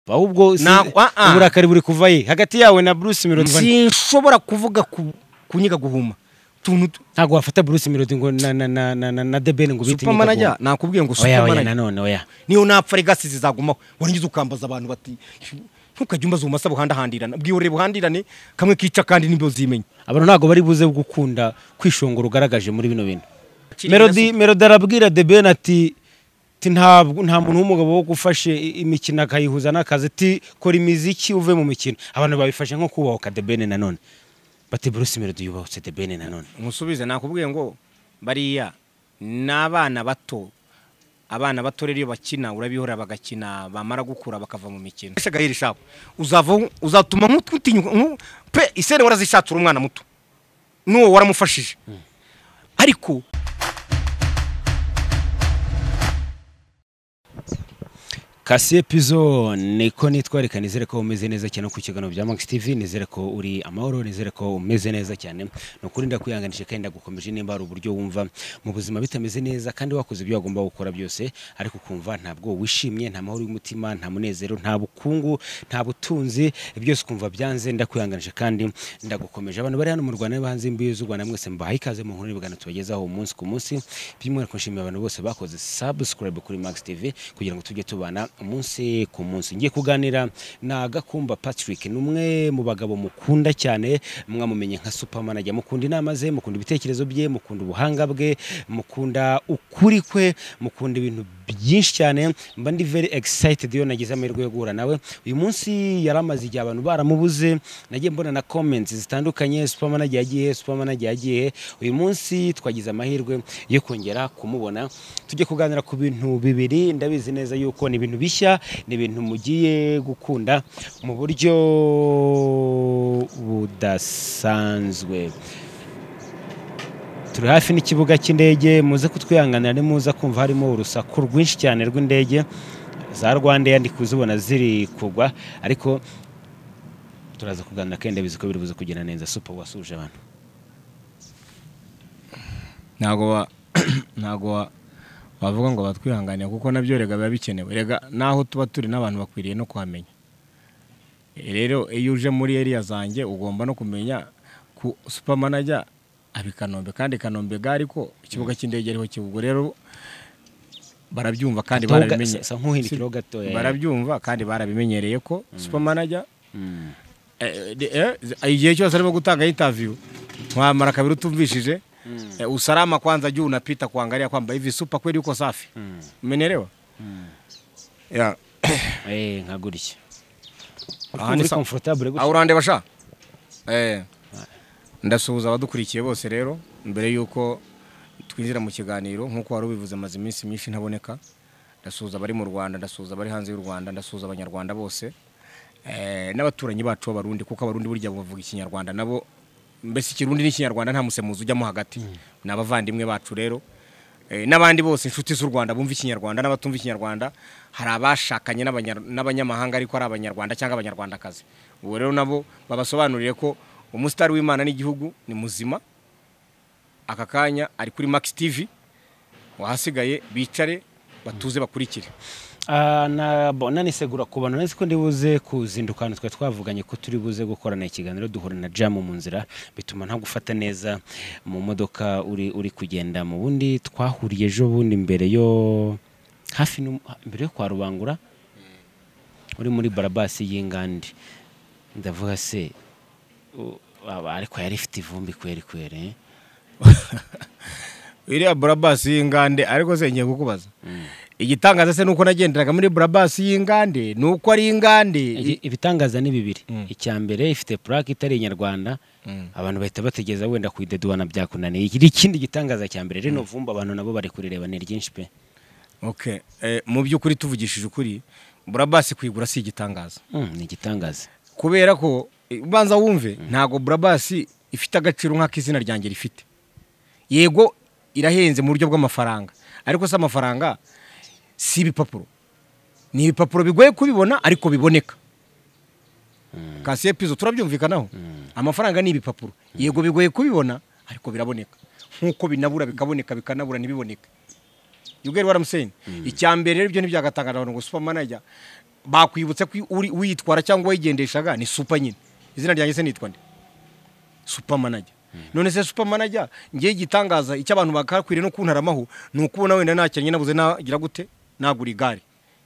ahubwo si- Na- ah, ah. uburakari buri kuva ye hagati yawe na Bruce Melody ngo- sinshobora kuvuga ku- kunyiga guhuma tuntu tu- ntabwo wafata Bruce Melody ngo na na na na na, na The Ben ngo bite supermanager nakubwiye ngo oya oya supermanager nanone oya niyo napfa regasi zizagumaho warangiza ukambaza abantu bati ntukajya umbaza ubumasa buhandahandirana bwihorere buhandirane kamwe kica kandi nibyo zimenye abantu ntabwo bari buze gukunda kwishongora ugaragaje muri bino bintu Kiri melody melody arabwira The Ben ati "Ti ntabwo nta muntu w'umugabo wo gufashe i- imikino akayihuza n'akazi ti kora imiziki uve mu mikino abantu babifashe nko kubahuka The Ben nanone bati Bruce Melody yubahutse The Ben nanone umusubize nakubwiye ngo bariya ni abana bato abana bato rero iyo bakina urabihora bagakina bamara gukura bakava mu mikino ese gahiri shabo uzava uzatuma nk'utinyuka nku- pe isere warazishatsura umwana muto n'uwo waramufashije ariko Kasiye Pizo niko nitwa reka nizere ko umeze neza cyane no ku kiganiro bya Max TV nizere ko uri amahoro nizere ko umeze neza cyane ni ukuri ndakwihanganisha kandi ndagukomeje nimba hari uburyo wumva mu buzima bitameze neza kandi wakoze ibyo wagomba gukora byose ariko ukumva ntabwo wishimye nta mahoro y'umutima nta munezero nta bukungu nta butunzi byose ukumva byanze ndakwihanganisha kandi ndagukomeje abantu bari hano mu Rwanda n'abanze imbibi z'u Rwanda mwese mbahaye ikaze mu nkuru n'ibigano tubagezaho umunsi ku munsi by'umwihariko nshimiye abantu bose bakoze subscribe kuri Max TV kugira ngo tujye tubana umunsi ku munsi ngiye kuganira na Gakumba Patrick ni umwe mu bagabo mukunda cyane mwamumenye nka supermanager mukunda inama ze mukunda ibitekerezo bye mukunda ubuhanga bwe mukunda ukuri kwe mukunda ibintu byinshi cyane mba ndi very excited iyo nagize amahirwe yo guhura nawe uyu munsi yari amaze igihe abantu baramubuze nagiye mbona na comments zitandukanye supermanager yagiye supermanager yagiye uyu munsi twagize amahirwe yo kongera kumubona tujye kuganira ku bintu bibiri ndabizi neza yuko ni ibintu bishya ni ibintu mugiye gukunda mu buryo budasanzwe turi hafi n'ikibuga cy'indege muze kutwihanganira nimuza kumva harimo urusaku rwinshi cyane rw'indege za rwandeya ndi kuzibona ziri kugwa ariko turaza kuganira kandi ndabizi ko biri buze kugenda neza supa wasuje abantu ntago ntago wavuga ngo batwihanganire kuko nabyo rega biba bikenewe rega naho tuba turi n'abantu bakwiriye no kuhamenya rero iyo uje muri eriya zanjye ugomba no kumenya ku supermanager abi Kanombe kandi Kanombe gari ko ikibuga cy'indege ariho kibwo rero barabyumva kandi Atoga- barabimenye sa- sa nk'uhindukiraho gatoya. barabyumva kandi barabimenyereye ko supermanager Eh, de- eh, z- igihe cyose arimo gutanga interview wamara kabiri utumvishije eh, usalama kwanza juu unapita kuangalia kwamba hivi supa kweli uko safi umenielewa yeah. Eh, nka gutya Aha ni muri sa- comfortable gutya aho urandeba sha eh. ndasuhuza abadukurikiye bose rero mbere y'uko twinjira mu kiganiro nk'uko wari ubivuze amaze iminsi myinshi ntaboneka ndasuhuza abari mu rwanda ndasuhuza abari hanze y'u rwanda ndasuhuza abanyarwanda bose eh, n'abaturanyi bacu b'abarundi kuko abarundi burya bavuga ikinyarwanda nabo mbese ikirundi n'ikinyarwanda nta musemuzi ujyamo hagati ni abavandimwe bacu rero Eh, n'abandi bose inshuti z'u rwanda bumva ikinyarwanda n'abatumva ikinyarwanda hari abashakanye n'abanya- n'abanyamahanga ariko ari abanyarwanda cyangwa abanyarwandakazi ubu rero nabo babasobanurire ko umusitari w'imana n'igihugu ni muzima aka kanya ari kuri max tv wahasigaye bicare batuze bakurikire Ah, na- bo- nanisegura ku bantu nzi ko ndibuze kuzinduka ahantu twari twavuganye ko turi buze gukorana ikiganiro duhura na jamu mu nzira bituma nta gufata neza mu modoka uri uri kugenda mu bundi twahuriye ejo bundi mbere yo hafi n'um- mbere yo kwa rubangura uri muri barabasi y'ingandi ndavuga se u- aba- ariko yari ifite ivumbi kweri kweri eh? iriya burabasi y'ingande ariko se ngiye kukubaza igitangaza se nuko nagenderaga muri burabasi y'ingande ni uko ari ingande Iki- ibitangaza ni bibiri Mm. icya mbere ifite purake itari inyarwanda Mm. abantu bahita bategeza wenda kuyideduhana byakunaniye iki ni ikindi gitangaza cya mbere rino vumba abantu nabo bari kurireba ni ryinshi pe Okay. Eh, mu by'ukuri tuvugishije ukuri burabasi kuyigura si igitangaza Mm, ni igitangaza kubera ko eh, ubanza wumve ntago burabasi ifite agaciro nk'ak'izina ryanjye rifite yego irahenze mu buryo bw'amafaranga ariko se amafaranga si ibipapuro ni ibipapuro bigoye kubibona ariko biboneka kasiye pizo turabyumvikanaho amafaranga ni ibipapuro yego bigoye kubibona ariko biraboneka nk'uko binabura bikaboneka bikanabura ntibiboneke you get what I'm saying icya mbere rero ibyo ntibyagatangaje abantu ngo supermanager bakwibutsa ko uri- uyitwara cyangwa uyigendeshaga ni supa nyine izina ryanjye se nitwa nde supa manajya none se supa manajya ngewe igitangaza icyo abantu bakakwiriye no kuntaramaho ni ukubona wenda nakiranye nabuze nagira gute nagura igare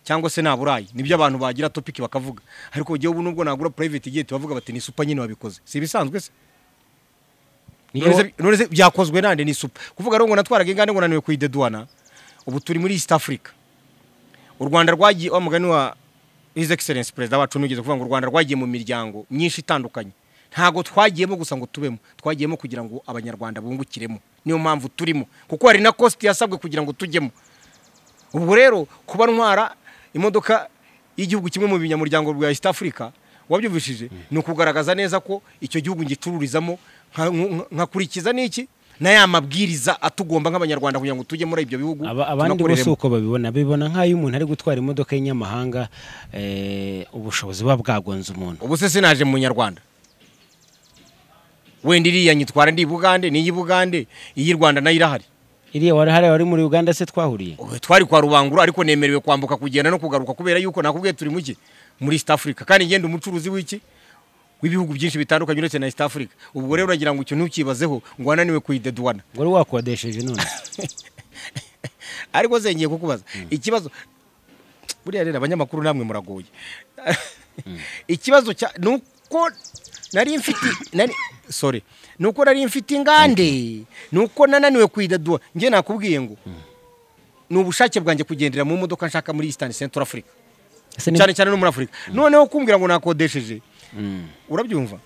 cyangwa se naburayi nibyo abantu bagira topiki bakavuga ariko ngewe ubu nubwo nagura private jet bavuga bati ni supa nyine wabikoze si ibisanzwe se Niyo- none se- none se byakozwe nande ni supa kuvuga rero ngo natwaraga ingane ngo naniwe kuyideduana ubu turi muri east africa u rwanda rwagiye wa mugani wa his excellence perezida wacu nugeze kuvuga ngo u rwanda rwagiye mu miryango myinshi itandukanye ntago twagiyemo gusa ngo tubemo twagiyemo kugira ngo abanyarwanda bungukiremo niyo mpamvu turimo kuko hari na kosti yasabwe kugira ngo tujyemo ubwo rero kuba ntwara imodoka y'igihugu kimwe mu binyamuryango bwa east africa wabyumvishije ni ukugaragaza neza ko icyo gihugu ngitururizamo nka- nka- nkakurikiza n'iki na ya mabwiriza atugomba nk'abanyarwanda kugira ngo tujye muri ibyo bihugu Aba- abandi bo si tunakoreremo. uko babibona bibona nk'ayo umuntu ari gutwara imodoka y'inyamahanga eh, ubushobozi buba bwagonze umuntu ubu se sinaje mu nyarwanda wenda iriya nyitwara ndi i bugande n'iyi bugande iy'i rwanda nayo irahari iriya wari hariya wari muri uganda se twahuriye Ubu twari kwa rubangura ariko nemerewe kwambuka kugenda no kugaruka kubera yuko nakubwiye turi muki muri east africa kandi ngenda umucuruzi w'iki w'ibihugu byinshi bitandukanye uretse na east africa ubwo rero uragira ngo icyo ntukibazeho ngo wananiwe kuyideduwana ngo wari wakodesheje none ariko se ngiye kukubaza ikibazo buriya rero abanyamakuru namwe muragoye ikibazo cya nuko nari mfite nari sorry nuko nari mfite ingande nuko nananiwe kwidadua njye nakubwiye ngo ni ubushake bwanjye kugendera mu modoka nshaka muri Eastern Central Africa Ese ni- cyane cyane no muri Afurika noneho kumbwira ngo nakodesheje Mm, urabyumva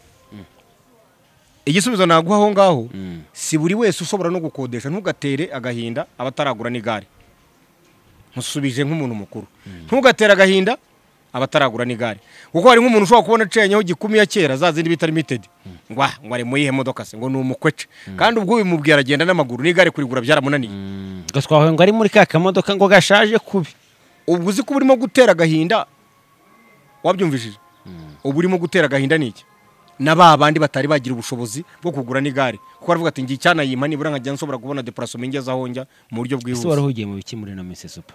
igisubizo naguha aho ngaho Mm. si buri wese ushobora no gukodesha ntugatere agahinda abataragura n'igare musubije nk'umuntu mukuru ntugatere agahinda abataragura n'igare kuko hari nk'umuntu ushobora kubona acenyeho gikumi ya kera za zindi bita limited ngo ah, ngo ari mu yihe modoka se ngo ni umukwece kandi ubwo ubimubwira aragenda n'amaguru n'igare kurigura byaramunaniye mm, ngo twahuye ngo ari muri ka kamodoka ngo gashaje kubi ubwo uzi ko urimo gutera agahinda wabyumvishije ubu urimo gutera agahinda ni iki na ba bandi batari bagira ubushobozi bwo kugura n'igare kuko baravuga ati ngiye icyanayima nibura nkajya nshobora kubona depurasomo ingeze aho njya mu buryo ese wari bwihuse uhugiye mu biki muri ino minsi supa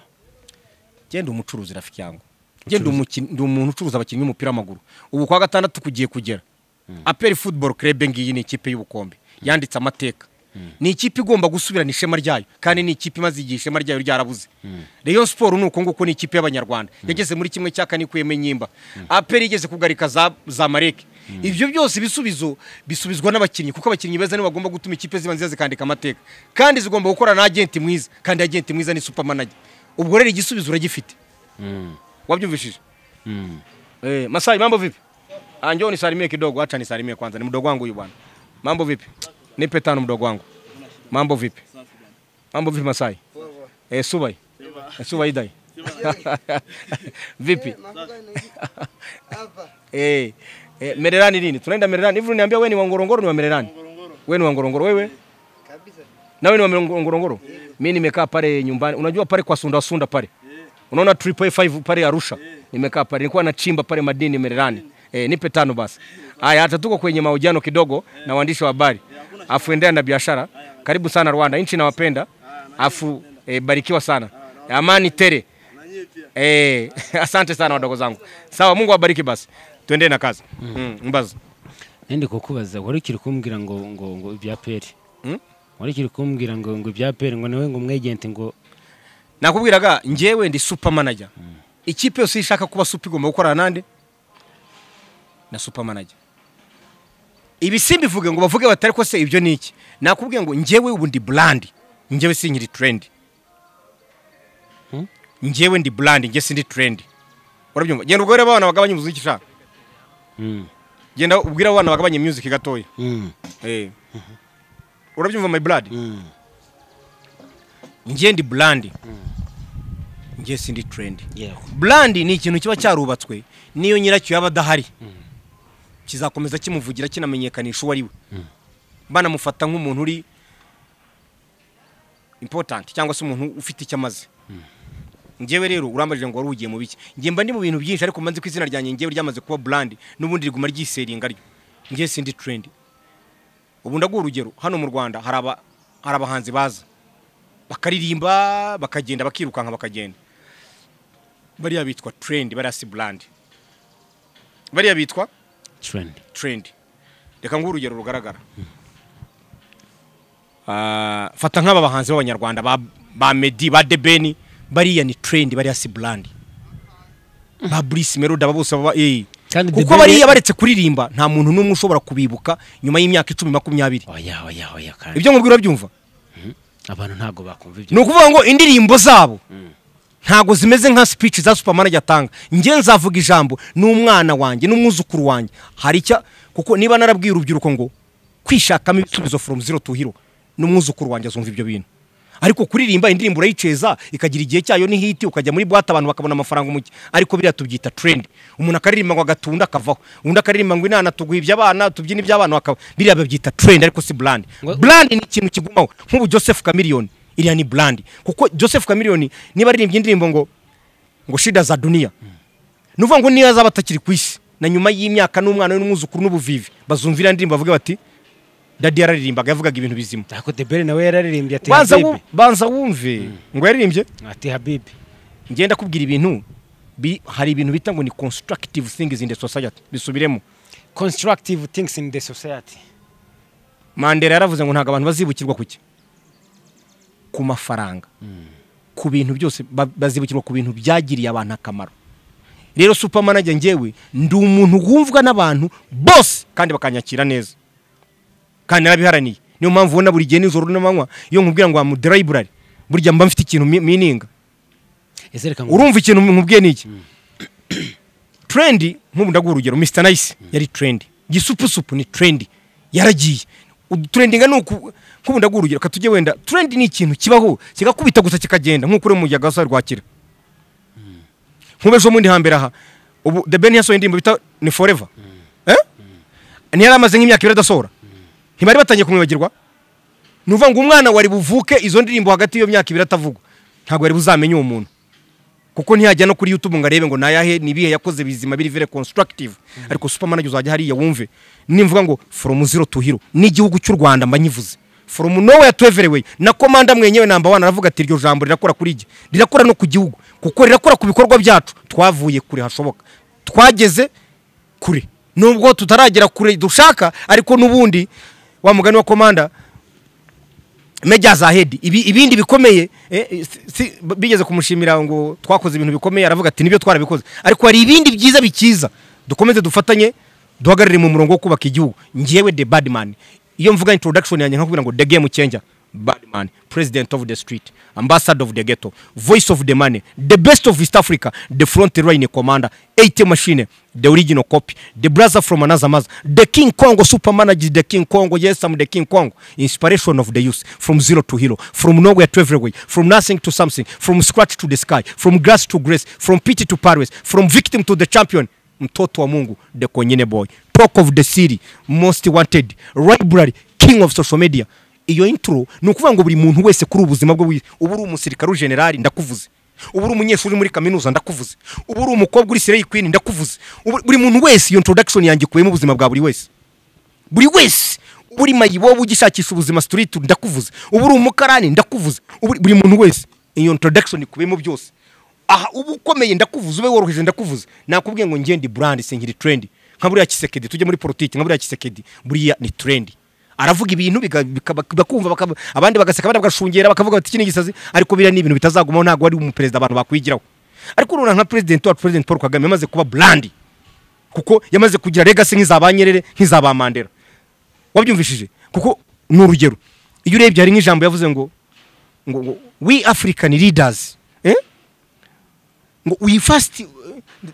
genda umucuruzi rafiki yangu genda ndi umuntu ucuruza abakinnyi b'umupira w'amaguru ubu kwa gatandatu kugiye kugera aperi futuboro kerebe ngiyi ni ikipe y'ubukombe yanditse amateka ni ikipe igomba gusubirana ishema ryayo kandi ni ikipe imaze igihe ishema ryayo ryarabuze reyo siporo ni uko nguko ni ikipe y'abanyarwanda yageze muri kimwe cya kane ikuyemo inyimba aperi igeze kugarika za, za mareke ibyo byose ibisubizo bisubizwa n'abakinnyi kuko abakinnyi beza nibo bagomba gutuma ikipe ziba nziza zikandika amateka kandi zigomba gukora na agenti mwiza kandi agenti mwiza ni supamanaje ubwo rero igisubizo uragifite Mm, wabyumvishije mm. Eh, Masai mambo vipi? Ah, njoo nisalimie kidogo, acha nisalimie kwanza. Ni mdogo wangu huyu bwana. Mambo vipi? Nipe tano mdogo wangu. Mambo vipi? Mambo vipi Masai? Eh, Subai. Eh, Subai dai. Vipi? Eh, eh, Mererani lini? Tunaenda Mererani. Hivi uniambia wewe ni wa Ngorongoro ni wa Mererani? Wewe ni wa Ngorongoro wewe? Na wewe ni wa Ngorongoro? Mimi nimekaa pale nyumbani. Unajua pale kwa Sunda Sunda pale. Unaona triple A5 pale Arusha. Nimekaa pale. Nilikuwa nachimba pale madini Mererani. Eh, nipe tano basi. Haya, hata tuko kwenye mahojiano kidogo na waandishi wa habari. Afu endelea na biashara. Karibu sana Rwanda, nchi nawapenda. Afu eh, barikiwa sana. Amani tele. Eh, asante sana wadogo zangu. Sawa, Mungu awabariki basi. Tuendee na kazi. Mm, mbaza. nende kukubaza wari ukiri kumbwira ngo ngo ngo ibya peri Mm? wari ukiri kumbwira ngo ngo ibya peri ngo nawe ngo umwegenti ngo nakubwiraga njyewe ndi super manager ikipe yose ishaka kuba super igomba gukorana nande na super manager ibi simbivuge ngo bavuge batari ko se ibyo ni iki nakubwiye ngo njyewe ubu ndi brand njyewe sinkiri trend Hmm? njyewe ndi brand njye sindi trend urabyumva genda ubwo rero abana bagabanya umuziki ushaka Mm, genda ubwira abana bagabanya music gatoya mm, Eh. urabyumva my blood mm. njye ndi brand njye sindi trend yewe burandi ni ikintu kiba cyarubatswe n'iyo nyiracyo yaba adahari kizakomeza kimuvugira kinamenyekanisha uwo ari we banamufata nk'umuntu uri important cyangwa se umuntu ufite icyo amaze ngewe rero urambajije ngo wari ugiye mu biki ngewe mba ndi mu bintu byinshi ariko mbanze ko izina ryanjye ngewe ryamaze kuba burandi n'ubundi riguma ryiseringa ryo ngewe sindi trendi ubu ndaguha urugero hano mu rwanda hari aba- hari abahanzi baza bakaririmba bakagenda bakirukanka bakagenda bariya bitwa trendi bariya si burandi bariya bitwa trendi trendi reka nguhe urugero rugaragara Ah, fata nk'aba bahanzi b'abanyarwanda ba, ba medi ba debeni bariya ni trendi bariya si burandi ba burisi meroda aba bose baba eh. Kandi kuko Debeni- bariya baretse kuririmba nta muntu n'umwe ushobora kubibuka nyuma y'imyaka icumi makumyabiri oya oya oya kandi ibyo nkubwira urabyumva abantu ntabwo bakumva ni ibyo ukuvuga ngo indirimbo zabo ntago zimeze nka speech za superman atanga njye nzavuga ijambo n'umwana wanjye n'umwuzukuru wanjye hari icya kuko niba narabwiye urubyiruko ngo kwishakamo ibisubizo from zero to hero n'umwuzukuru wanjye azumva ibyo bintu ariko kuririmba indirimbo urayiceza ikagira igihe cyayo ni hiti ukajya muri bwate abantu bakabona amafaranga umujyi ariko biriya tubyita trend umuntu akaririmba ngo agatunda akavaho undi akaririmba ngo inana tuguha iby'abana tubyina iby'abana bakaba biriya babyita trend ariko si brand Ngo- brand ni ikintu kigumaho nk'ubu Joseph Chameleone iriya ni brand kuko Joseph Chameleone niba aririmbye indirimbo ngo ngo shida za dunia ni ukuvuga ngo niyo azaba atakiri ku isi na nyuma y'imyaka n'umwana we n'umwuzukuru n'ubuvivi bazumvira indirimbo bavuga bati dadi yararirimbaga yavugaga ibintu bizima ariko debere nawe yararirimbye ati banza wu- habibi banza wumve ngo yaririmbye ati habibi ngenda kubwira ibintu bi- hari ibintu bita ngo ni constructive things in the society bisubiremo constructive things in the society mandela yaravuze ngo ntabwo abantu bazibukirwa kuki ku mafaranga ku bintu byose ba- bazibukirwa ku bintu byagiriye abantu akamaro rero supermanager njyewe ndi umuntu wumvwa n'abantu bose kandi bakanyakira neza kandi narabiharaniye niyo mpamvu ubona buri gihe nijoro n'amanywa iyo nkubwira ngo wamu delibrary burya mba mfite ikintu mi- mininga Ezereka ngo urumva ikintu nkubwiye ni iki trendi nk'ubu ndaguha urugero mr nice yari trendi gisupusupu ni trendi yaragiye uturendinga ni uku nk'ubu ndaguha urugero reka tujye wenda trendi ni ikintu kibaho kigakubita gusa kikagenda nk'uko uri mu mujyi agasa rwakira nk'ubu ejo bundi hambere aha ubu the ben yasohoye indirimbo bita ni forever Eh? ntiyari amaze nk'imyaka ibiri adasohora ntibari batangiye kumwibagirwa ni ukuvuga ngo umwana wari buvuke izo ndirimbo hagati y'iyo myaka ibiri atavugwa ntabwo wari buzamenye uwo muntu kuko ntiyajya no kuri youtube ngo arebe ngo nayahe nibihe yakoze bizima biri vere constructive ariko supermanager uzajya hariya wumve nimvuga ngo from zero to hero n'igihugu cy'u rwanda mba nyivuze from nowhere to everywhere na komanda mwenyewe namba wana aravuga ati iryo jambo rirakora kuri jye rirakora no ku gihugu kuko rirakora ku bikorwa byacu twavuye kure hashoboka twageze kure nubwo tutaragera kure dushaka ariko n'ubundi wa mugani wa komanda meja za hedi ibi, ibindi bikomeye eh, si- si, bigeze kumushimira ngo twakoze ibintu bikomeye aravuga ati nibyo twarabikoze ariko hari ibindi byiza bikiza dukomeze dufatanye duhagarare mu murongo wo kubaka igihugu njyewe the badman iyo mvuga introduction yanjye nkakubwira ngo the game changer badman president of the street ambassador of the ghetto voice of the money the best of east africa the front line commander eight machine the original copy the brother from another mother the king congo supermanager the king congo yes i'm the king congo inspiration of the youth from zero to hero from nowhere to everywhere from nothing to something from scratch to the sky from grass to grace from pity to paris from victim to the champion mtoto wa mungu the konyene boy talk of the city most wanted library king of social media iyo intro ni ukuvuga ngo buri muntu wese kuri ubuzima bwe bwite uba uri umusirikare uri generali ndakuvuze uba uri umunyeshuri muri kaminuza ndakuvuze uba uri umukobwa uri sireyi kwini ndakuvuze Ubu- buri muntu wese iyo introduction yanjye ikubiyemo ubuzima bwa buri wese buri wese uba uri mayibo uba ugishakisha ubuzima sitiriti ndakuvuze uba uri umukarani ndakuvuze uba uri- buri muntu wese iyo introduction ikubiyemo byose aha uba ukomeye ndakuvuze ube woroheje ndakuvuze nakubwiye ngo ngende brand sinkiri trend nka buriya kisekedi tujye muri politiki nka buriya kisekedi buriya ni trend aravuga ibintu biga- bika- baka- bakumva baka- abandi bagaseka abandi bagashungera bakavuga bati iki ni igisazi ariko biriya ni ibintu bitazagumaho ntabwo ari umuperezida abantu bakwigiraho ariko urabona nka perezida wacu perezida paul kagame yamaze kuba brand kuko yamaze kugira legacy nk'iza ba nyerere nk'iza ba mandela wabyumvishije kuko ni urugero iyo urebye hari nk'ijambo yavuze ngo ngo ngo we african leaders eh? ngo we first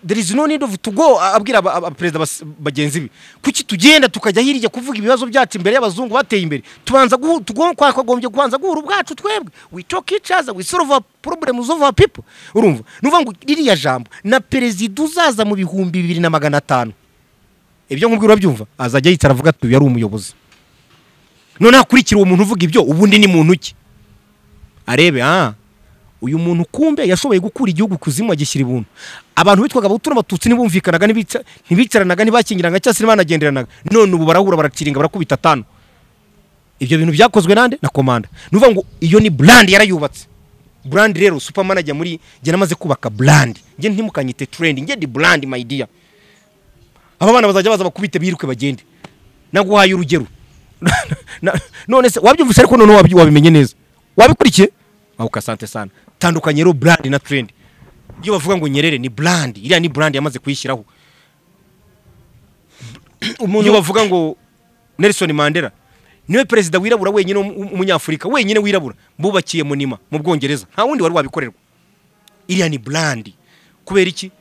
there is no need of to go abwira aba- aba- perezida bas- bagenzi be kuki tugenda tukajya hirya kuvuga ibibazo byacu imbere y'abazungu bateye imbere tubanza guhu- tugo- twakagombye kubanza guhura ubwacu twebwe we talk each other we solve our problems of our people urumva nuvuga ngo ririya jambo na perezida uzaza mu bihumbi bibiri na magana atanu ibyo nkubwira urabyumva azajya yicara avuga ati uyu yari umuyobozi none hakurikira uwo muntu uvuga ibyo ubundi ni muntu ki arebe ah uyu muntu kumbe yashoboye gukura igihugu kuzimu agishyira ibuntu abantu bitwaga abahutu n'abatutsi ntibumvikanaga ntibica- ntibicaranaga ntibakingiranaga cyangwa se ntibanagenderanaga none ubu barahura baraciringa barakubita atanu ibyo bintu byakozwe nande na komanda ni ukuvuga ngo iyo ni brand yarayubatse brand rero super manager muri njye namaze kubaka brand njye ntimukanyite trend njye di brand my dear aba bana bazajya baza bakubite biruke bagende naguhaye urugero Na- none se wabyumvise ariko none wabyi- wabimenye neza wabikurikiye ahuka sante sana tandukanye rero brand na trend iyo bavuga ngo nyerere ni brand iriya ni brand yamaze kuyishyiraho iyo bavuga ngo Nelson Mandela niwe perezida wirabura wenyine w'um- w'umunyafurika wenyine wirabura bubakiye munima mu bwongereza nta wundi wari wabikorerwa iriya ni brand kubera iki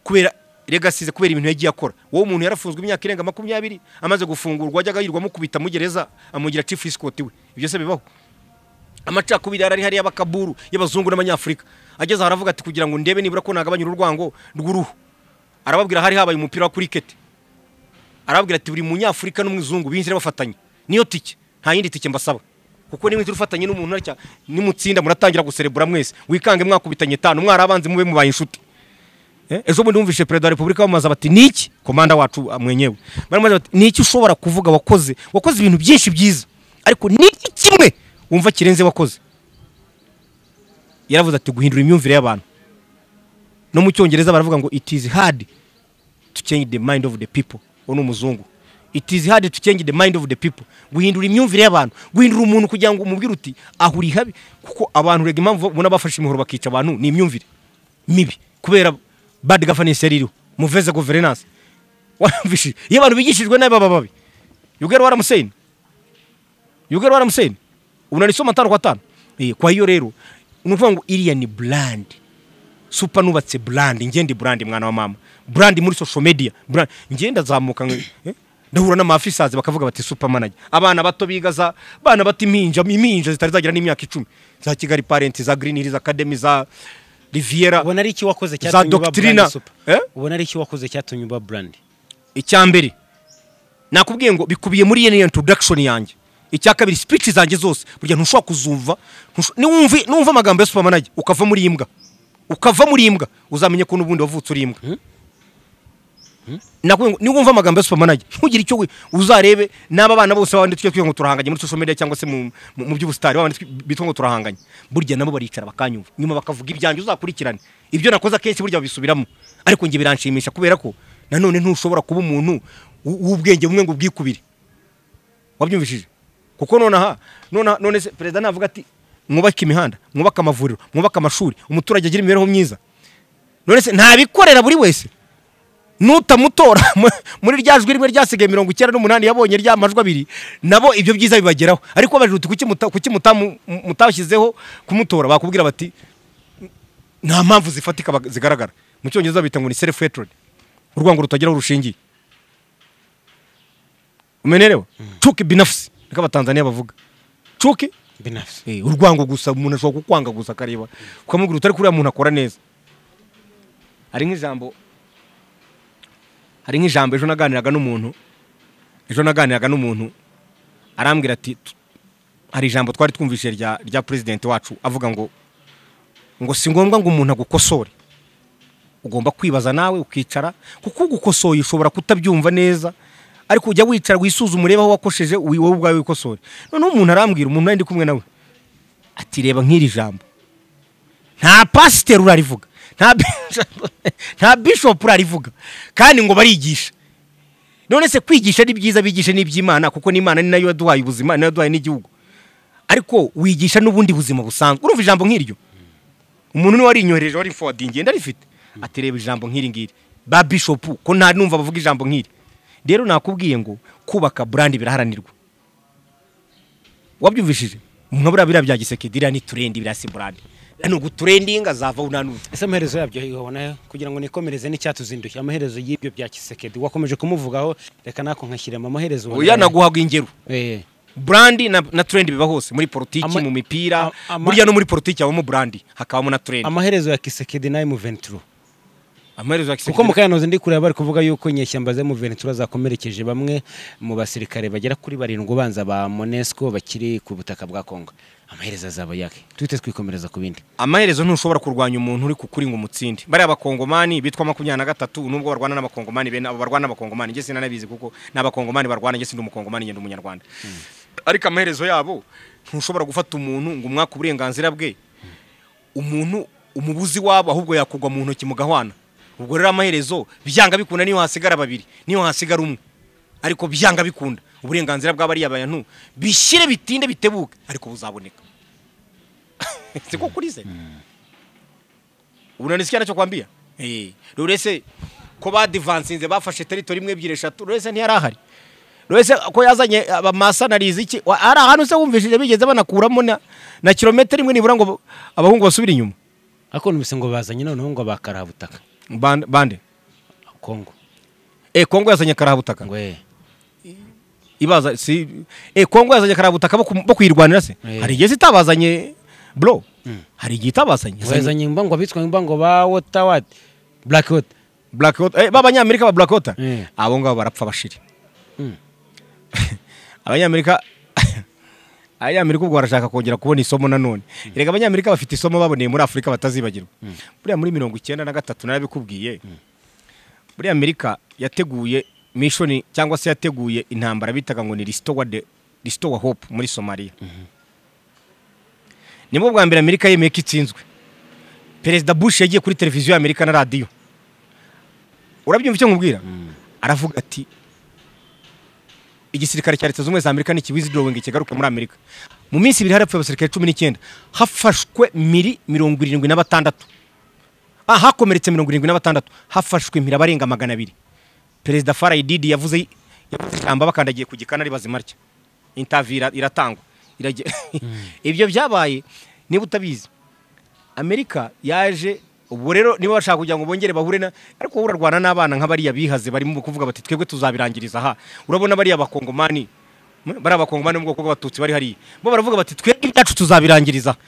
kubera legasize kubera ibintu yagiye akora wowe umuntu yarafunzwe imyaka irenga makumyabiri amaze gufungurwa wajyaga yirwa amukubita mu gereza amugira chief escort we ibyo se bibaho amacakubiri arari hariya y'abakaburu y'abazungu n'abanyafurika ageze aho aravuga ati kugira ngo ndebe nibura ko nagabanya urwango rw'uruhu arababwira hari habaye umupira wa kuriketi arababwira ati buri munyafurika n'umuzungu binjire bafatanye niyo tike nta yindi tike mbasaba kuko nimwe ufatanye n'umuntu arya nimutsinda muratangira guserebura mwese wikange mwakubitanye tanu mwari abanzi mube mubaye inshuti Eh, ejo bundi numvise perezida wa repubulika bamaze bati niki komanda wacu ah, mwenyewe baramubaza bati niki ushobora kuvuga wakoze wakoze ibintu byinshi byiza ariko niki kimwe wumva kirenze wakoze yaravuze ati guhindura imyumvire y'abantu no mu cyongereza baravuga ngo it is hard to change the mind of the people uwo ni umuzungu it is hard to change the mind of the people guhindura imyumvire y'abantu guhindura umuntu kugira ngo umubwire uti aho uri habi kuko abantu rega impamvu ubona bafashe imihoro bakica abantu ni imyumvire mibi kubera bad governance yari iriho muveze governance wamvishe iyo abantu bigishijwe nabi baba babi yugero waramuseni yugero waramuseni unanisoma atanu kwa atanu Eh, kwa hiyo rero ni ukuvuga ngo iriya ni brand supa nubatse brand njye ndi brand mwana wa mama brand muri social media brand njye ndazamuka nka- eh, ndahura n'amafisazi bakavuga bati super manager abana bato biga za abana bato impinja impinja zitari zagira n'imyaka icumi za kigali parent za green hills academy za riviera ubona ari iki wakoze Za cyatumye uba doctrina. brand super Eh? ubona ari iki wakoze cyatumye uba brand icya mbere nakubwiye ngo bikubiye muri yene introduction yanjye icya kabiri speech zanjye zose burya ntushobora kuzumva ntusho- niwumva numva amagambo ya super manager ukava muri imbwa ukava muri imbwa uzamenye ko n'ubundi wavutse uri imbwa nakubwiye ngo niwumva amagambo ya super manager ntugire icyo we- uzarebe n'aba bana bose babandi tujya twiga ngo turahanganye muri social media cyangwa se mu, mu, mu by'ubusitari babandi twi- bitwa ngo turahanganye burya nabo baricara bakanyumva nyuma bakavuga ibyanjye uzakurikirane ibyo nakoze akenshi burya babisubiramo ariko njye biranshimisha kubera ko nanone ntushobora kuba umuntu w- w'ubwenge bumwe ngo ubwikubire wabyumvishije kuko nonaha nona none se perezida navuga ati mwubake imihanda mwubake amavuriro mwubake amashuri umuturage agira imibereho myiza none se ntabikorera buri wese nutamutora mu- muri rya jwi rimwe ryasigaye mirongo icyenda n'umunani yabonye rya majwi abiri nabo ibyo byiza bibageraho ariko babajije uti kuki muta- kuki mutamu- mu- mutabashyizeho kumutora bakubwira bati nta mpamvu zifatika bag- zigaragara mu cyongereza bita ngo ni self hatred urwango rutagira aho rushingiye umenerewe cuki binafusi niko abatanzaniya bavuga cuki binafsi Eh, urwango gusa umuntu ashobora kukwanga gusa akareba ukamubwira utari kuriya muntu akora neza hari nk'ijambo hari nk'ijambo ejo naganiraga n'umuntu ejo naganiraga n'umuntu arambwira ati "Tu- hari ijambo twari twumvise rya rya perezidenti wacu avuga ngo ngo si ngombwa ngo umuntu agukosore ugomba kwibaza nawe ukicara kuko ugukosoye ushobora kutabyumva neza ariko ujya wicara wisuzume urebe aho wakosheje wi- wowe ubwawe wikosore noneho umuntu arambwira umuntu nari ndi kumwe nawe ati reba nk'iri jambo nta pasiteri urarivuga nta bishop- nta bishopu urarivuga kandi ngo barigisha none se kwigisha ni byiza bigishe n'iby'imana kuko n'imana ni nayo yaduhaye ubuzima ni nayo yaduhaye n'igihugu ariko wigisha n'ubundi buzima busanzwe urumva ijambo nk'iryo umuntu niwe warinyohereje wari fowadingiye ndarifite ati reba ijambo nk'iri ngiri ba bishopu ko nta numva bavuga ijambo nk'iri rero nakubwiye ngo kubaka burandi biraharanirwa wabyumvishije umwe buriya biriya bya giseke diriya ni turendi biriya si burandi ni uguturendinga azavaho unanuza ese amaherezo yabyo ubona kugira ngo nikomereze n'icyatuzinduye amaherezo y'ibyo bya kisekedi wakomeje kumuvugaho reka nako nkashyiramo amaherezo ubona- oya naguhaga ingero Eh, burandi na, na turendi biba hose muri politiki Ama- mu mipira a- ama- burya no muri politiki habamo burandi hakabamo na turendi amaherezo ya kisekedi nayo mu venturo amaherezo ya kuko giseke mu kayanoze ndi kureba bari kuvuga yuko inyeshyamba ze mu ventura zakomerekeje bamwe mu basirikare bagera kuri barindwi ubanza ba monesco bakiri ku butaka bwa congo amaherezo azaba yake tuhite twikomereza ku bindi amaherezo ntushobora kurwanya umuntu uri kukuri ngo umutsinde bariya bakongomani bitwa makumyabiri na gatatu nubwo barwana n'abakongomani bene abo barwana n'abakongomani njye sinanabizi kuko n'abakongomani barwana njye sindi umukongomani njye ndi umunyarwanda ariko amaherezo yabo ntushobora gufata umuntu ngo umwaka uburenganzira bwe umuntu umubuzi wabo ahubwo yakugwa mu ntoki mu gahwana ubwo rero amaherezo byanga bikunda niyo hasigara babiri niyo hasigara umwe ariko byanga bikunda uburenganzira bw'abariya bantu bishyire bitinde bitebuke ariko buzaboneka siko kurize ubu nanditse cyo kwambia eh rurese ko badivansinze bafashe territory imwe ebyiri eshatu rurese ntiyarahari rurese ko yazanye abamasa narizi iki Wa- hari ahantu se wumvishije bigeze banakuramo na, na kilometero imwe nibura ngo abahungu basubire inyuma ariko numvise ngo bazanye noneho ngo bakarahabutaka bande bande kongo eh Kongo yazanye karabutaka ngo eh ibaza si eh Kongo yazanye karabutaka bo ku- bo kuyirwanira se Eh. hari igihe itabazanye bro hari igihe itabazanye Yazanye wazanye imbango abitwa imbango ba water what black what black water eh b'abanyamerika ba black water Eh. abo ngabo barapfa bashiri Mm. abanyamerika abanyamerika ubwo barashaka kongera kubona isomo nanone reka abanyamerika bafite isomo baboneye muri afurika batazibagirwa buriya muri mirongo icyenda na gatatu narabikubwiye buriya amerika yateguye mishoni cyangwa se yateguye intambara bitaga ngo ni restore de restore hope muri somaliya nibwo bwa mbere amerika yemeye ko itsinzwe perezida bush yagiye kuri televiziyo y'amerika na radiyo urabyumva icyo nkubwira aravuga ati igisirikare cya leta zunze ubumwe za amerika ntikiwizidorowingi kigaruka muri amerika mu minsi ibiri harapfuye abasirikare cumi n'icyenda hafashwe miri mirongo irindwi na batandatu ah, hakomeretse mirongo irindwi na batandatu hafashwe impiri abarenga magana abiri perezida farayi didi yavuze yavuze ijambo bakandagiye ku gikana ari bazima atya intaviyu ira- iratangwa Irage- ibyo byabaye niba utabizi amerika yaje ubu rero niba bashaka kugira ngo bongere bahure na ariko wowe urarwana n'abana nk'abariya bihaze barimo kuvuga bati twebwe tuzabirangiriza aha urabona bariya bakongomani m- bariya bakongomani mu bwoko bw'abatutsi bari hariya bo baravuga bati twebwe ibyacu tuzabirangiriza aha."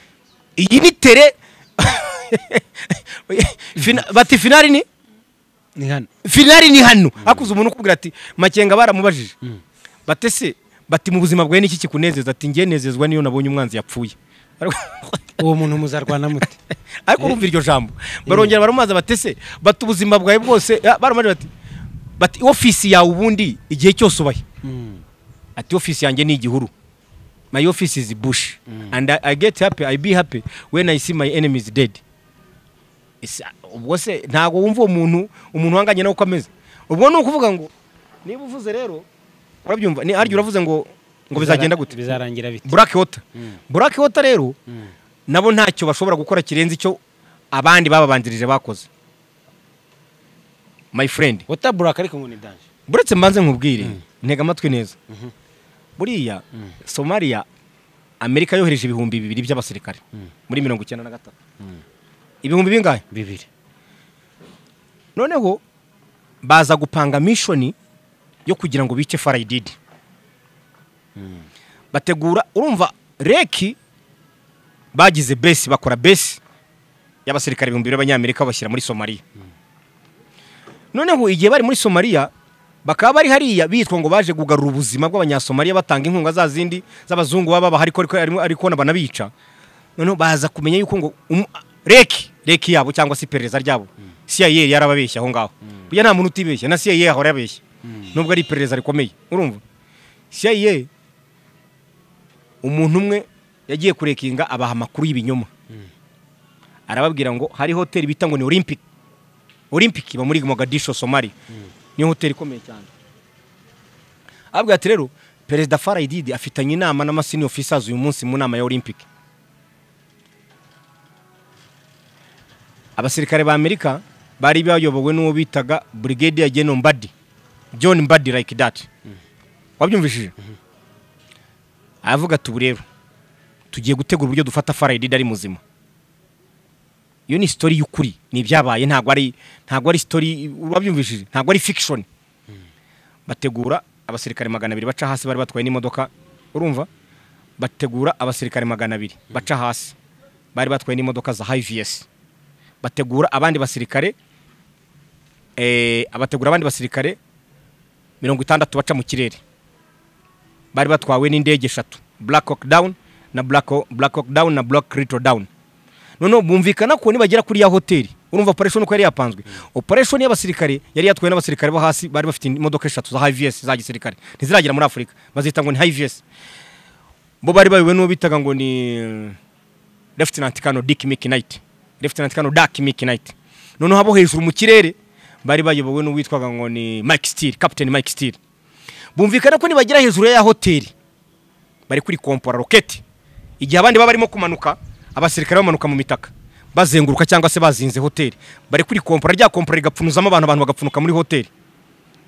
iyi ni tere Fina- bati finari ni ni hano finari ni hano hakuze umuntu ukubwira ati makenga baramubajije batese bati mu buzima bwawe n'iki kikunezeza ati ngiye nezezwa niyo nabonye umwanzi yapfuye Ariko- uwo muntu muzarwana mute ariko urumva iryo jambo barongera baramubaza bati se bati ubuzima bwawe bwose ah, baramubaza bati bati ofisi yawe ubundi igihe cyose ubahe Mm. ati ofisi yanjye ni igihuru my office is bush and I, i get happy i be happy when i see my enemies dead Ese, ubwo se ntabwo wumva uwo muntu umuntu uhanganye nawe uko ameze ubwo ni ukuvuga ngo niba uvuze rero urabyumva ni harya uravuze ngo ngo bizagenda gute bizarangira bite black water black water rero nabo ntacyo bashobora gukora kirenze icyo abandi bababanjirije bakoze my friend water black ariko ngo ni danje buretse mbanze nkubwire ntega amatwi neza buriya somaliya amerika yohereje ibihumbi bibiri by'abasirikare muri mirongo icyenda na gatatu ibihumbi bingahe bibiri noneho baza gupanga mishoni yo kugira ngo bice farayididi bategura urumva reki bagize besi bakora besi y'abasirikare ibihumbi bibiri b'abanyamerika babashyira muri somaliya noneho igihe bari muri somaliya bakaba bari hariya bitwa ngo baje kugarura ubuzima bw'abanyasomaliya batanga inkunga za zindi z'abazungu baba bahari ko ariko- arimo- ariko na banabica noneho baza kumenya yuko ngo umu- reki reki yabo cyangwa se iperereza ryabo cia yarababeshya aho ngaho burya nta muntu utibeshya na cia ahora yabeshya nubwo ari iperereza rikomeye urumva cia umuntu umwe yagiye kurekinga abaha amakuru y'ibinyoma arababwira ngo hari hoteli bita ngo ni olympic olympic iba muri mogadisho somali niyo hoteli ikomeye cyane ababwira ati rero perezida farayi didi afitanye inama n'amasini ofisers uyu munsi mu nama ya olympic abasirikare ba amerika bari bayobowe n'uwo bitaga brigadier general mbadi john mbadi like that wabyumvishije aravuga ati ubu rero tugiye gutegura uburyo dufata farayidida ari muzima iyo ni sitori y'ukuri ni ibyabaye ntabwo ari ntabwo ari sitori wabyumvishije ntabwo ari fiction bategura abasirikare magana abiri baca hasi bari batwaye n'imodoka urumva bategura abasirikare magana abiri baca hasi bari batwaye n'imodoka za hivs bategura abandi basirikare eh, abategura abandi basirikare mirongo itandatu baca mu kirere bari batwawe n'indege eshatu black hawk down na black Hawk- black hawk down na black rito down noneho bumvikana ko nibagera kuri ya hoteli urumva operation uko yari yapanzwe operation y'abasirikare yari yatwawe n'abasirikare bo hasi bari bafite imodoka eshatu za hivs za gisirikare ntiziragera muri afurika bazita ngo ni hivs bo bari bayobowe n'uwo bitaga ngo ni Lieutenant Colonel Dick Mickey Knight Lieutenant Colonel Dark Mickey Knight noneho abo hejuru mu kirere bari bayobowe n'uwitwaga ngo ni Mike Steele Captain Mike Steele bumvikana ko nibagera hejuru ya hoteli bari kuri kompora roketi igihe abandi baba barimo kumanuka abasirikare bamanuka mu mitaka bazenguruka cyangwa se bazinze hoteli bari kuri kompora rya kompora rigapfunuzamo abantu abantu bagapfunuka muri hoteli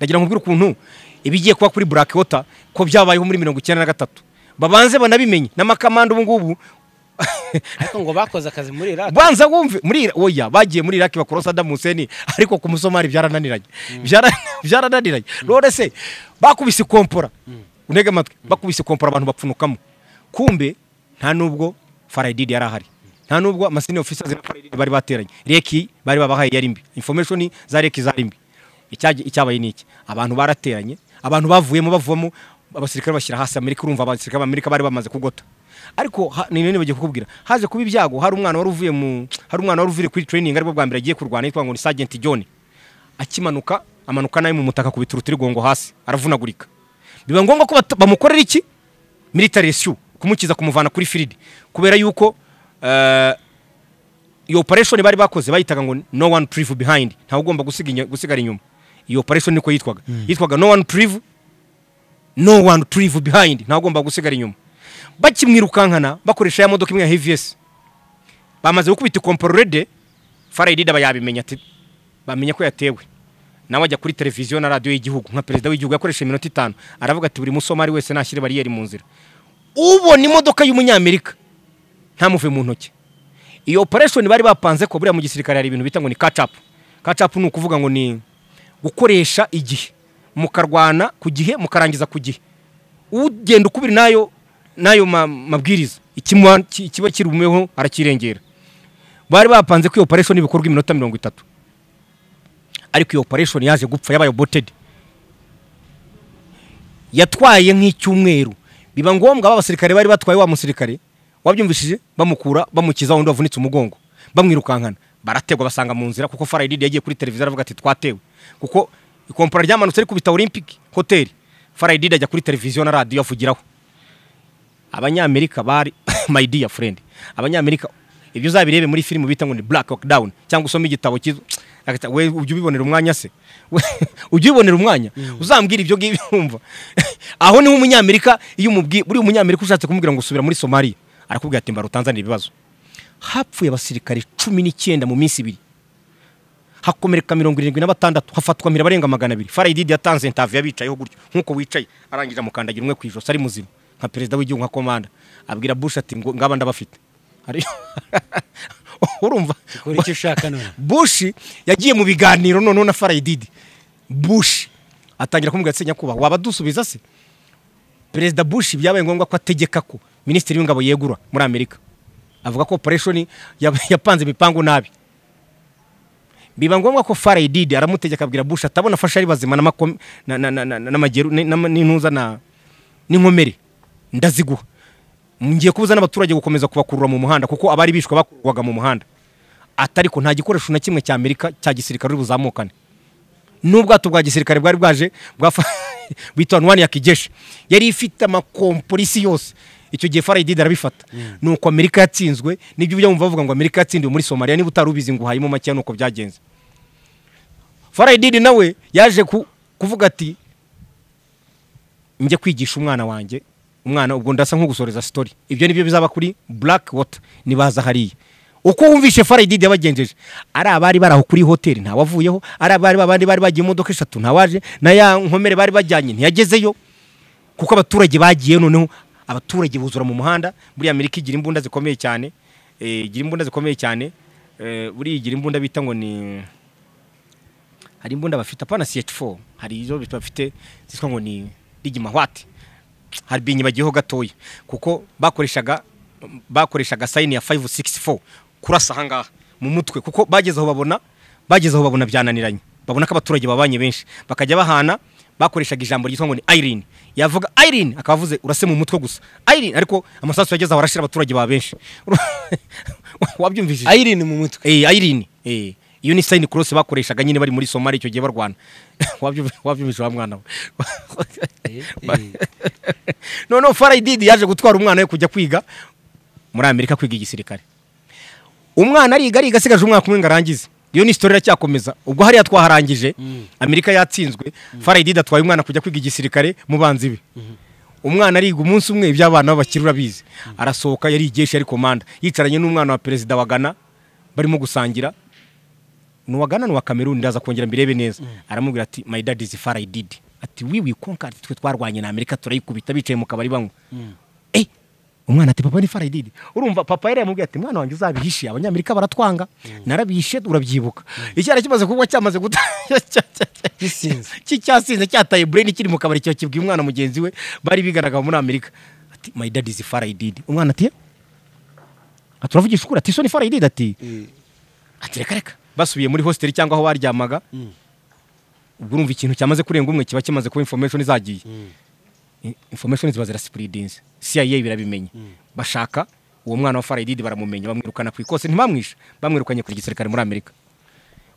nagira ngo mbwire ukuntu ibigiye kuba kuri Black Water ko byabayeho muri mirongo icyenda na gatatu babanze banabimenye n'amakamanda ubu ngubu ariko ngo bakoze akazi muri Iraq banza wumve muri Ira- oya bagiye muri Iraq bakora Saddam Hussein ariko ku musomali byarananiranye Byara- byarananiranye none se bakubise kompora unega amatwi bakubise kompora abantu bapfunukamo kumbe nta nubwo Faridid yari ahari nta nubwo amasenior officers na Faridid bari bateranye reki bari babahaye yari mbi information za reki zari mbi Icyagi- icyabaye ni iki abantu barateranye abantu bavuyemo bavamo abasirikare bashyira hasi amerika urumva abasirikare b'amerika bari bamaze kugota ariko ha- ni nini bagiye kukubwira haje kuba ibyago hari umwana wari uvuye mu hari umwana wari uvuye kuri training aribwo bwa mbere agiye kurwana yitwa ngo ni Sergeant John akimanuka amanuka nawe mu mutaka kubita urutirigongo hasi aravunagurika biba ngombwa ko bata- bamukorera iki military rescue kumukiza kumuvana kuri field kubera yuko eh, iyo operation bari bakoze bayitaga ngo no one prive behind ntawe ugomba gusiga inya- gusigara inyuma iyo operation niko yitwaga yitwaga no one prive no one prive behind ntawe ugomba gusigara inyuma bakimwirukankana bakoresha ya modoka imwe ya HVS bamaze gukubita kompororede farayidida bayabimenya ati bamenya ko yatewe nawe ajya kuri televiziyo na radiyo y'igihugu nka perezida w'igihugu yakoresheje iminota itanu aravuga ati buri musomari wese nashyire bariyeri mu nzira ubona imodoka y'umunyamerika ntamuve mu ntoki iyo operation bari bapanze ko buriya mu gisirikare hari ibintu bita ngo ni catch up catch up ni ukuvuga ngo ni gukoresha igihe mukarwana ku gihe mukarangiza ku gihe ugenda ukubiri nayo nayo ma- mabwiriza ikimuha- ki- kiba kirumeho arakirengera bari bapanze ko iyo operation ibikorwa iminota mirongo itatu ariko iyo operation yaje gupfa yabaye aborted yatwaye nk'icyumweru biba ngombwa abasirikare bari batwaye wa musirikare wabyumvishije bamukura bamukiza undi wavunitse umugongo bamwirukankana barategwa basanga mu nzira kuko farayididi yagiye kuri televiziyo aravuga ati twatewe kuko ikompora ryamanutse rikubita olympic hoteli farayididi ajya kuri televiziyo na radiyo avugiraho abanyamerika bari my dear friend abanyamerika ibyo uzabirebe muri filime bita ngo ni black hawk down cyangwa usome igitabo cyiza Agata- we ujye ubibonera umwanya se We- ujye ubibonera umwanya uzambwira ibyo ngibyo wumva aho niho umunyamerika iyo umubwiye buriya umunyamerika ushatse kumubwira ngo usubira muri somaliya arakubwira ati mbara utanzanire ibibazo hapfuye abasirikare cumi n'icyenda mu minsi ibiri hakomereka mirongo irindwi na batandatu hafatwa mpira abarenga magana abiri farayididi yatanze intavu yabicayeho gutyo nk'uko wicaye arangije amukandagira umwe ku ijosi ari muzima nka perezida w'igihugu nka komanda abwira bush ati ngo ngaba ndabafite Ari- urumva Ukora icyo ushaka none bush yagiye mu biganiro noneho na farayididi bush atangira kumubwira ati nyakubahwa waba dusubiza se perezida bush byabaye ngombwa ko ategeka ko minisitiri w'ingabo yegura muri amerika avuga ko operation yab- yapanze imipangu nabi biba ngombwa ko farayididi aramutegeka abwira bush atabona afashe ari bazima n'amakom- na- na- na- na- n'amageru- ni- n'ama- n'intuza na n'inkomere ndaziguha ngiye kubuza n'abaturage gukomeza kubakurura mu muhanda kuko abari bishwe bakurwaga mu muhanda atariko nta gikoresho na kimwe cya amerika cya gisirikare uri buzamukane n'ubwato bwa gisirikare bwari bwaje bwafa- bita wani ya kijeshi yari ifite amakomporisi yose icyo gihe farayididi arabifata nuko amerika yatsinzwe nibyo ujya wumva bavuga ngo amerika yatsindiwe muri somaliya niba utari ubizi ngo uhayemo makeya nuko byagenze farayididi nawe yaje ku- kuvuga ati njye kwigisha umwana wanjye umwana ubwo ndasa nk'ugusoreza sitori ibyo nibyo bizaba kuri black water nibaza hariya uko wumvishe farayididi yabagenjeje ari abari bari aho kuri hoteli ntawavuyeho ari abari babandi bari bagiye mu modoka eshatu ntawaje na ya nkomere bari bajyanye ntiyagezeyo kuko abaturage bagiye noneho abaturage buzura mu muhanda buriya amerika igira imbunda zikomeye cyane eh, igira imbunda zikomeye cyane eh, buriya igira imbunda bita ngo ni hari imbunda bafite apana ch4 hari izo bafite zitwa ngo ni rigimahwati hari binyibagiyeho gatoya kuko bakoreshaga bakoreshaga sayini ya 564 kurasa ahangaha mu mutwe kuko bageze aho babona bageze aho babona byananiranye babona ko abaturage babanye benshi bakajya bahana bakoreshaga ijambo ryitwa ngo ni Irene yavuga Irene akaba avuze urase mu mutwe gusa Irene ariko amasasu yageze aho arashira abaturage ba benshi wabyumvishije Irene mu mutwe eh Irene eh iyo ni sign cross bakoreshaga nyine bari muri Somalia icyo gihe barwana Wabyu- wabyumvise wa mwana we Eh, eh. noneho farayididi yaje gutwara umwana we kujya kwiga muri amerika kwiga igisirikare umwana ariga ariga asigaje umwaka umwe ngo arangize iyo ni isitori iracyakomeza ubwo hariya twaharangije amerika yatsinzwe farayidida atwaye umwana kujya kwiga igisirikare mu banzi be umwana ariga umunsi umwe iby'abana b'abakire urabizi arasohoka yari igeshi yari komanda yicaranye n'umwana wa perezida wa gana barimo gusangira ni uwa gana ni uwa kameruni ndaza kongera mbirebe neza aramubwira ati my dad is farayidida ati wiwi konkari twe twarwanye na amerika turayikubita bicaye mu kabari banywa Eh, umwana ati papa ni farayididi urumva papa yari yamubwiye ati mwana wanjye uzabihishe abanyamerika baratwanga narabihishe urabyibuka icyara kimaze kuba cyamaze guta gisinze ki- cyasinze cyataye bureni kiri mu kabari cyo kibwiye umwana mugenzi we bari bigaragara muri amerika ati my dad is farayididi umwana ati "Eh?" ati uravugisha ukuri ati so ni farayididi ati ati reka reka basubiye muri hostel cyangwa aho baryamaga ubwo urumva ikintu cyamaze kurenga umwe kiba kimaze kuba information zagiye I- information ziba zirasipuridinze CIA birabimenya bashaka uwo mwana wa Faridid baramumenya bamwirukana ku ikose ntibamwisha bamwirukanye ku gisirikare muri Amerika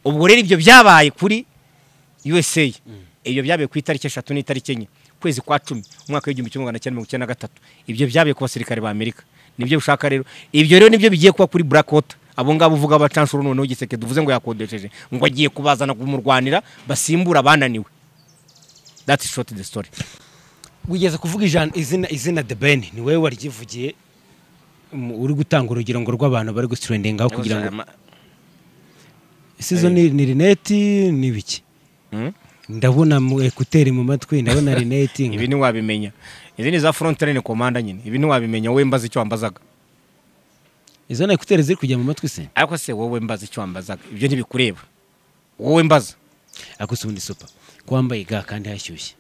ubwo rero ibyo byabaye kuri USA ibyo byabaye ku itariki eshatu n'itariki enye kwezi kwa cumi umwaka w'igihumbi kimwe magana cyenda mirongo icyenda na gatatu ibyo byabaye ku basirikare ba Amerika nibyo ushaka rero ibyo rero nibyo bigiye kuba kuri Black Water abo ngabo uvuga abacanshuro noneho giseke duvuze ngo yakodesheje ngo agiye kubazana kumurwanira basimbura abananiwe that's short the story wigeze kuvuga ijana- izina izina the ben ni wowe waryivugiye mu- uri gutanga urugero ngo rw'abantu bari gusitirendingaho kugira ngo isizo ni ni rineti ni biki ndabona mu ekuteri mu matwi ndabona rineti nka- ibi ntiwabimenya izi ni za frontline komanda nyine ibi ntiwabimenya wowe mbaza icyo wambazaga izo na ekuteri ziri kujya mu matwi se ariko se wowe mbaza icyo wambazaga ibyo ntibikureba wowe mbaza ariko si ubundi supa ko wambaye ga kandi hashyushye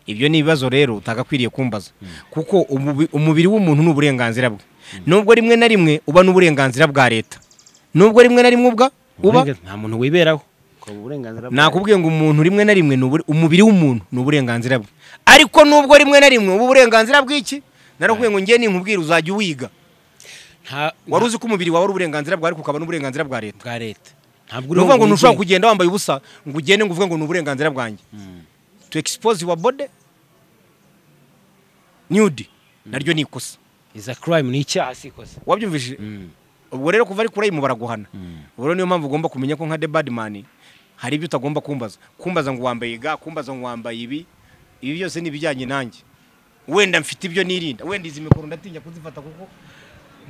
ibyo ni ibibazo rero utagakwiriye kumbaza kuko umubi- umubiri w'umuntu ni uburenganzira bwe nubwo rimwe na rimwe uba n'uburenganzira bwa leta nubwo rimwe na rimwe ubwa uba Uburengan- nta muntu wiberaho ukaba uburenganzira bwa- nakubwiye ngo umuntu rimwe na rimwe ni ubure- umubiri w'umuntu ni uburenganzira bwe ariko nubwo rimwe na rimwe uba uburenganzira bw'iki narakubwiye ngo ngiye ninkubwira uzajya uwiga nta wari uzi ko umubiri wawe ari uburenganzira bwawe ariko ukaba n'uburenganzira bwa leta bwa leta ntabwo ni ukuvuga ngo ntushobora wigenga. kugenda wambaye ubusa ngo ugende ngo uvuge ngo ni uburenganzira bwanjye to expose your body nude naryo ni ikosa is a crime ni icyaha si ikosa wabyumvishije ubwo rero kuva ari kuri mu baraguhana ubwo rero niyo mpamvu ugomba kumenya ko nka the bad man hari ibyo utagomba kumbaza kumbaza ngo wambaye ga kumbaza ngo wambaye ibi ibi byose ni ibijyanye nanjye wenda mfite ibyo nirinda wenda izi mikoro ndatinya kuzifata kuko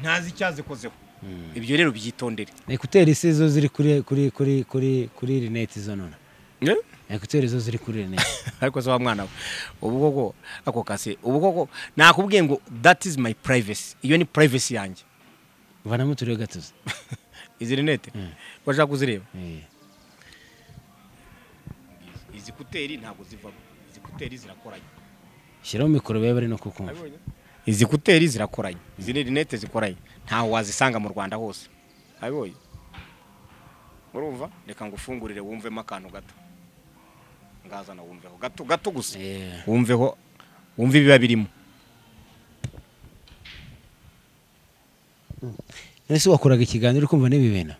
ntazi icyazikozeho ibyo rero byitondere ekuteri si zo ziri kuri kuri kuri kuri kuri rineti zo none ekuteri zo ziri kuri rineti ariko se wa mwana we ubu koko ako kase ubu koko nakubwiye ngo that is my privacy iyo ni privacy yanjye vanamo turiho gatuzi izi rinete washaka kuzireba Eh. izi kuteri ntabwo zivamo izi kuteri zirakoranye shyiraho mikoro bari bari no kukumva izi kuteri zirakoranye izi ni rinete zikoranye ntaho wazisanga mu rwanda hose abibonye urumva reka ngo ufungurire wumvemo akantu gato ngazana wumveho gato gato gusa Eh. wumveho wumve ibiba birimo ese wakoraga ikiganiro uri kumva n'ibi bintu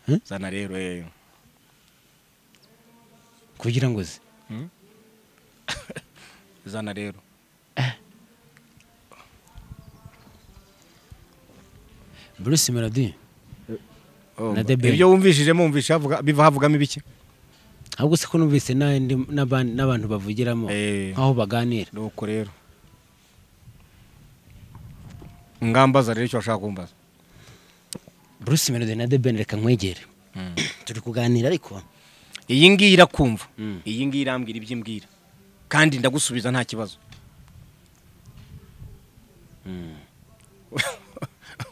Hmm? zana rero eh. kugira ngo uze zana rero bruce melody Oh, Na mba- The Ben. ibyo wumvishijemo wumvishe havuga- biva havugamo ibiki ahubwo se ko numvise n'andi- n'aban- n'abantu bavugiramo Eh. nk'aho baganira nuko rero ngambaza rero icyo washaka kumbaza bruce melody na the ben reka nkwegere turi kuganira ariko iyi ngiyi irakumva Mm. iyi ngiyi irambwira ibyo imbwira kandi ndagusubiza nta kibazo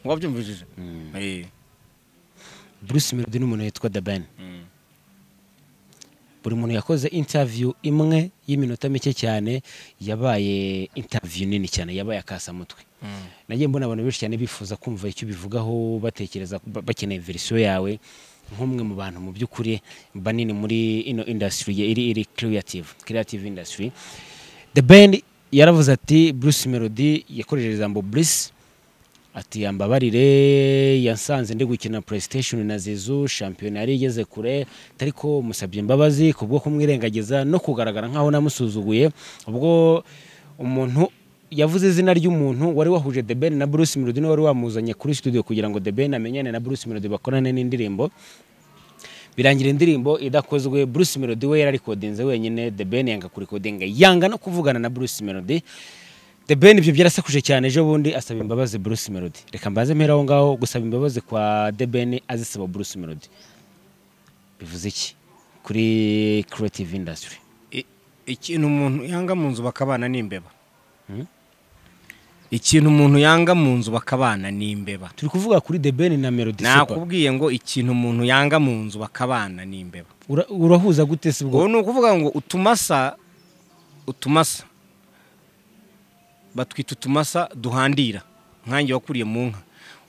wabyumvishije Eh, bruce melody ni umuntu witwa the ben mm. buri muntu yakoze interview imwe y'iminota mike cyane yabaye interview nini cyane yabaye akasamutwe Mm. nagiye mbona abantu benshi cyane bifuza kumva icyo ubivugaho batekereza ba- bakeneye verisiyo yawe nk'umwe mu bantu mu by'ukuri banini muri ino industry ye- iri iri creative creative industry the band yaravuze ati bruce melody yakoresheje ijambo bruce ati yambabarire yasanze ndi gukina playstation na zizu shampiyona yari igeze kure ariko musabye imbabazi kubwo kumwirengagiza no kugaragara nk'aho namusuzuguye ubwo umuntu yavuze izina ry'umuntu wari wahuje The Ben na Bruce Melody niwe wari wamuzanye kuri studio kugira ngo The Ben amenyane na Bruce Melody bakorane n'indirimbo birangira indirimbo idakozwe Bruce Melody we yararikodinze wenyine The Ben yanga kurikodinga yanga no kuvugana na Bruce Melody The Ben ibyo byarasakuje cyane ejo bundi asaba imbabazi Bruce Melody reka mbaze mpera aho ngaho gusaba imbabazi kwa The Ben azisaba Bruce Melody bivuze iki kuri creative industry ikintu umuntu yanga mu nzu bakabana ni imbeba ikintu umuntu yanga mu nzu bakabana ni imbeba turi kuvuga kuri The Ben na Melody Super nakubwiye ngo ikintu umuntu yanga mu nzu bakabana ni imbeba Ura- urahuza gute se ubu ubwo ni ukuvuga ngo utumasa utumasa batwita utumasa duhandira nkange wakuriye mu nka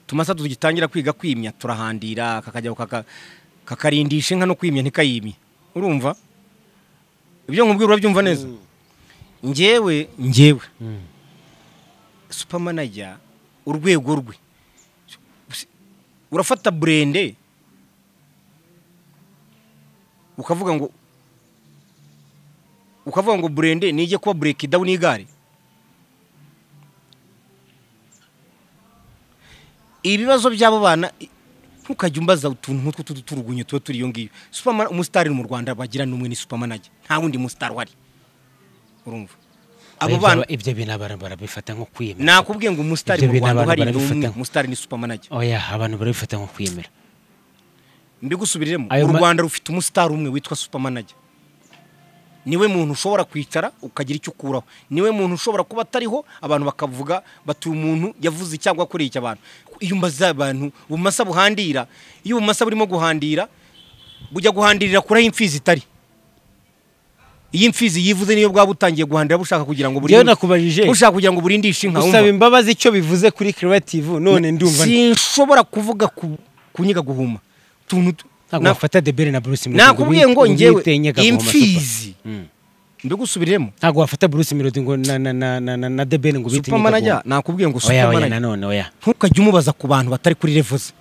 utumasa tugitangira kwiga kwimya turahandira kakajya kaka- kakarindisha inka no kwimya ntikayimye urumva ibyo nkubwira urabyumva neza njyewe njyewe supermanager urwego rwe urafata burende ukavuga ngo ukavuga ngo burende nijye kuba bureki dawuni y'igare ibibazo by'abo bana i- ntukajya umbaza utuntu nk'utwo tu- turugunyo tuba turi iyo ngiyo Superman- umusitari mu rwanda bagira n'umwe ni supamanage nta wundi musitari uhari urumva abo bana ibyo bintu abantu barabifata nko kwiyemera nakubwiye ngo umusitari Ibyo mu bintu rwanda abantu uhari ni barabifata umwe nko- umusitari ni supamanage oya abantu barabifata nko kwiyemera mbigusubiriremo Ayo u ma- rwanda rufite umusitari umwe witwa supermanager niwe muntu ushobora kwicara ukagira icyo ukuraho niwe muntu ushobora kuba atariho abantu bakavuga bati uyu muntu yavuze cyangwa akoreye icyo abantu iyo umbaza abantu ubumasa buhandira iyo ubumasa burimo guhandira bujya guhandirira kure aho imfizi itari iyo imfizi yivuze niyo bwaba butangiye guhandira bushaka kugira ngo burinde- Njyewe nakubajije bushaka kugira ngo burindishe inka usaba wumva. imbabazi icyo bivuze kuri creative none ndumva sinshobora kuvuga ku- kunyiga guhuma utuntu tu- ntabwo na- wafata The Ben na Bruce Melody ngo nakubwiye wi- ngo njyewe wite Nyagahuha Super. imfizi Mm. mbigusubiriremo ntabwo wafata Bruce Melody ngo na na na na na, na The Ben ngo bite supermanager nakubwiye ngo oya oya supermanager nanone oya ntukajye umubaza ku bantu batari kuri level ze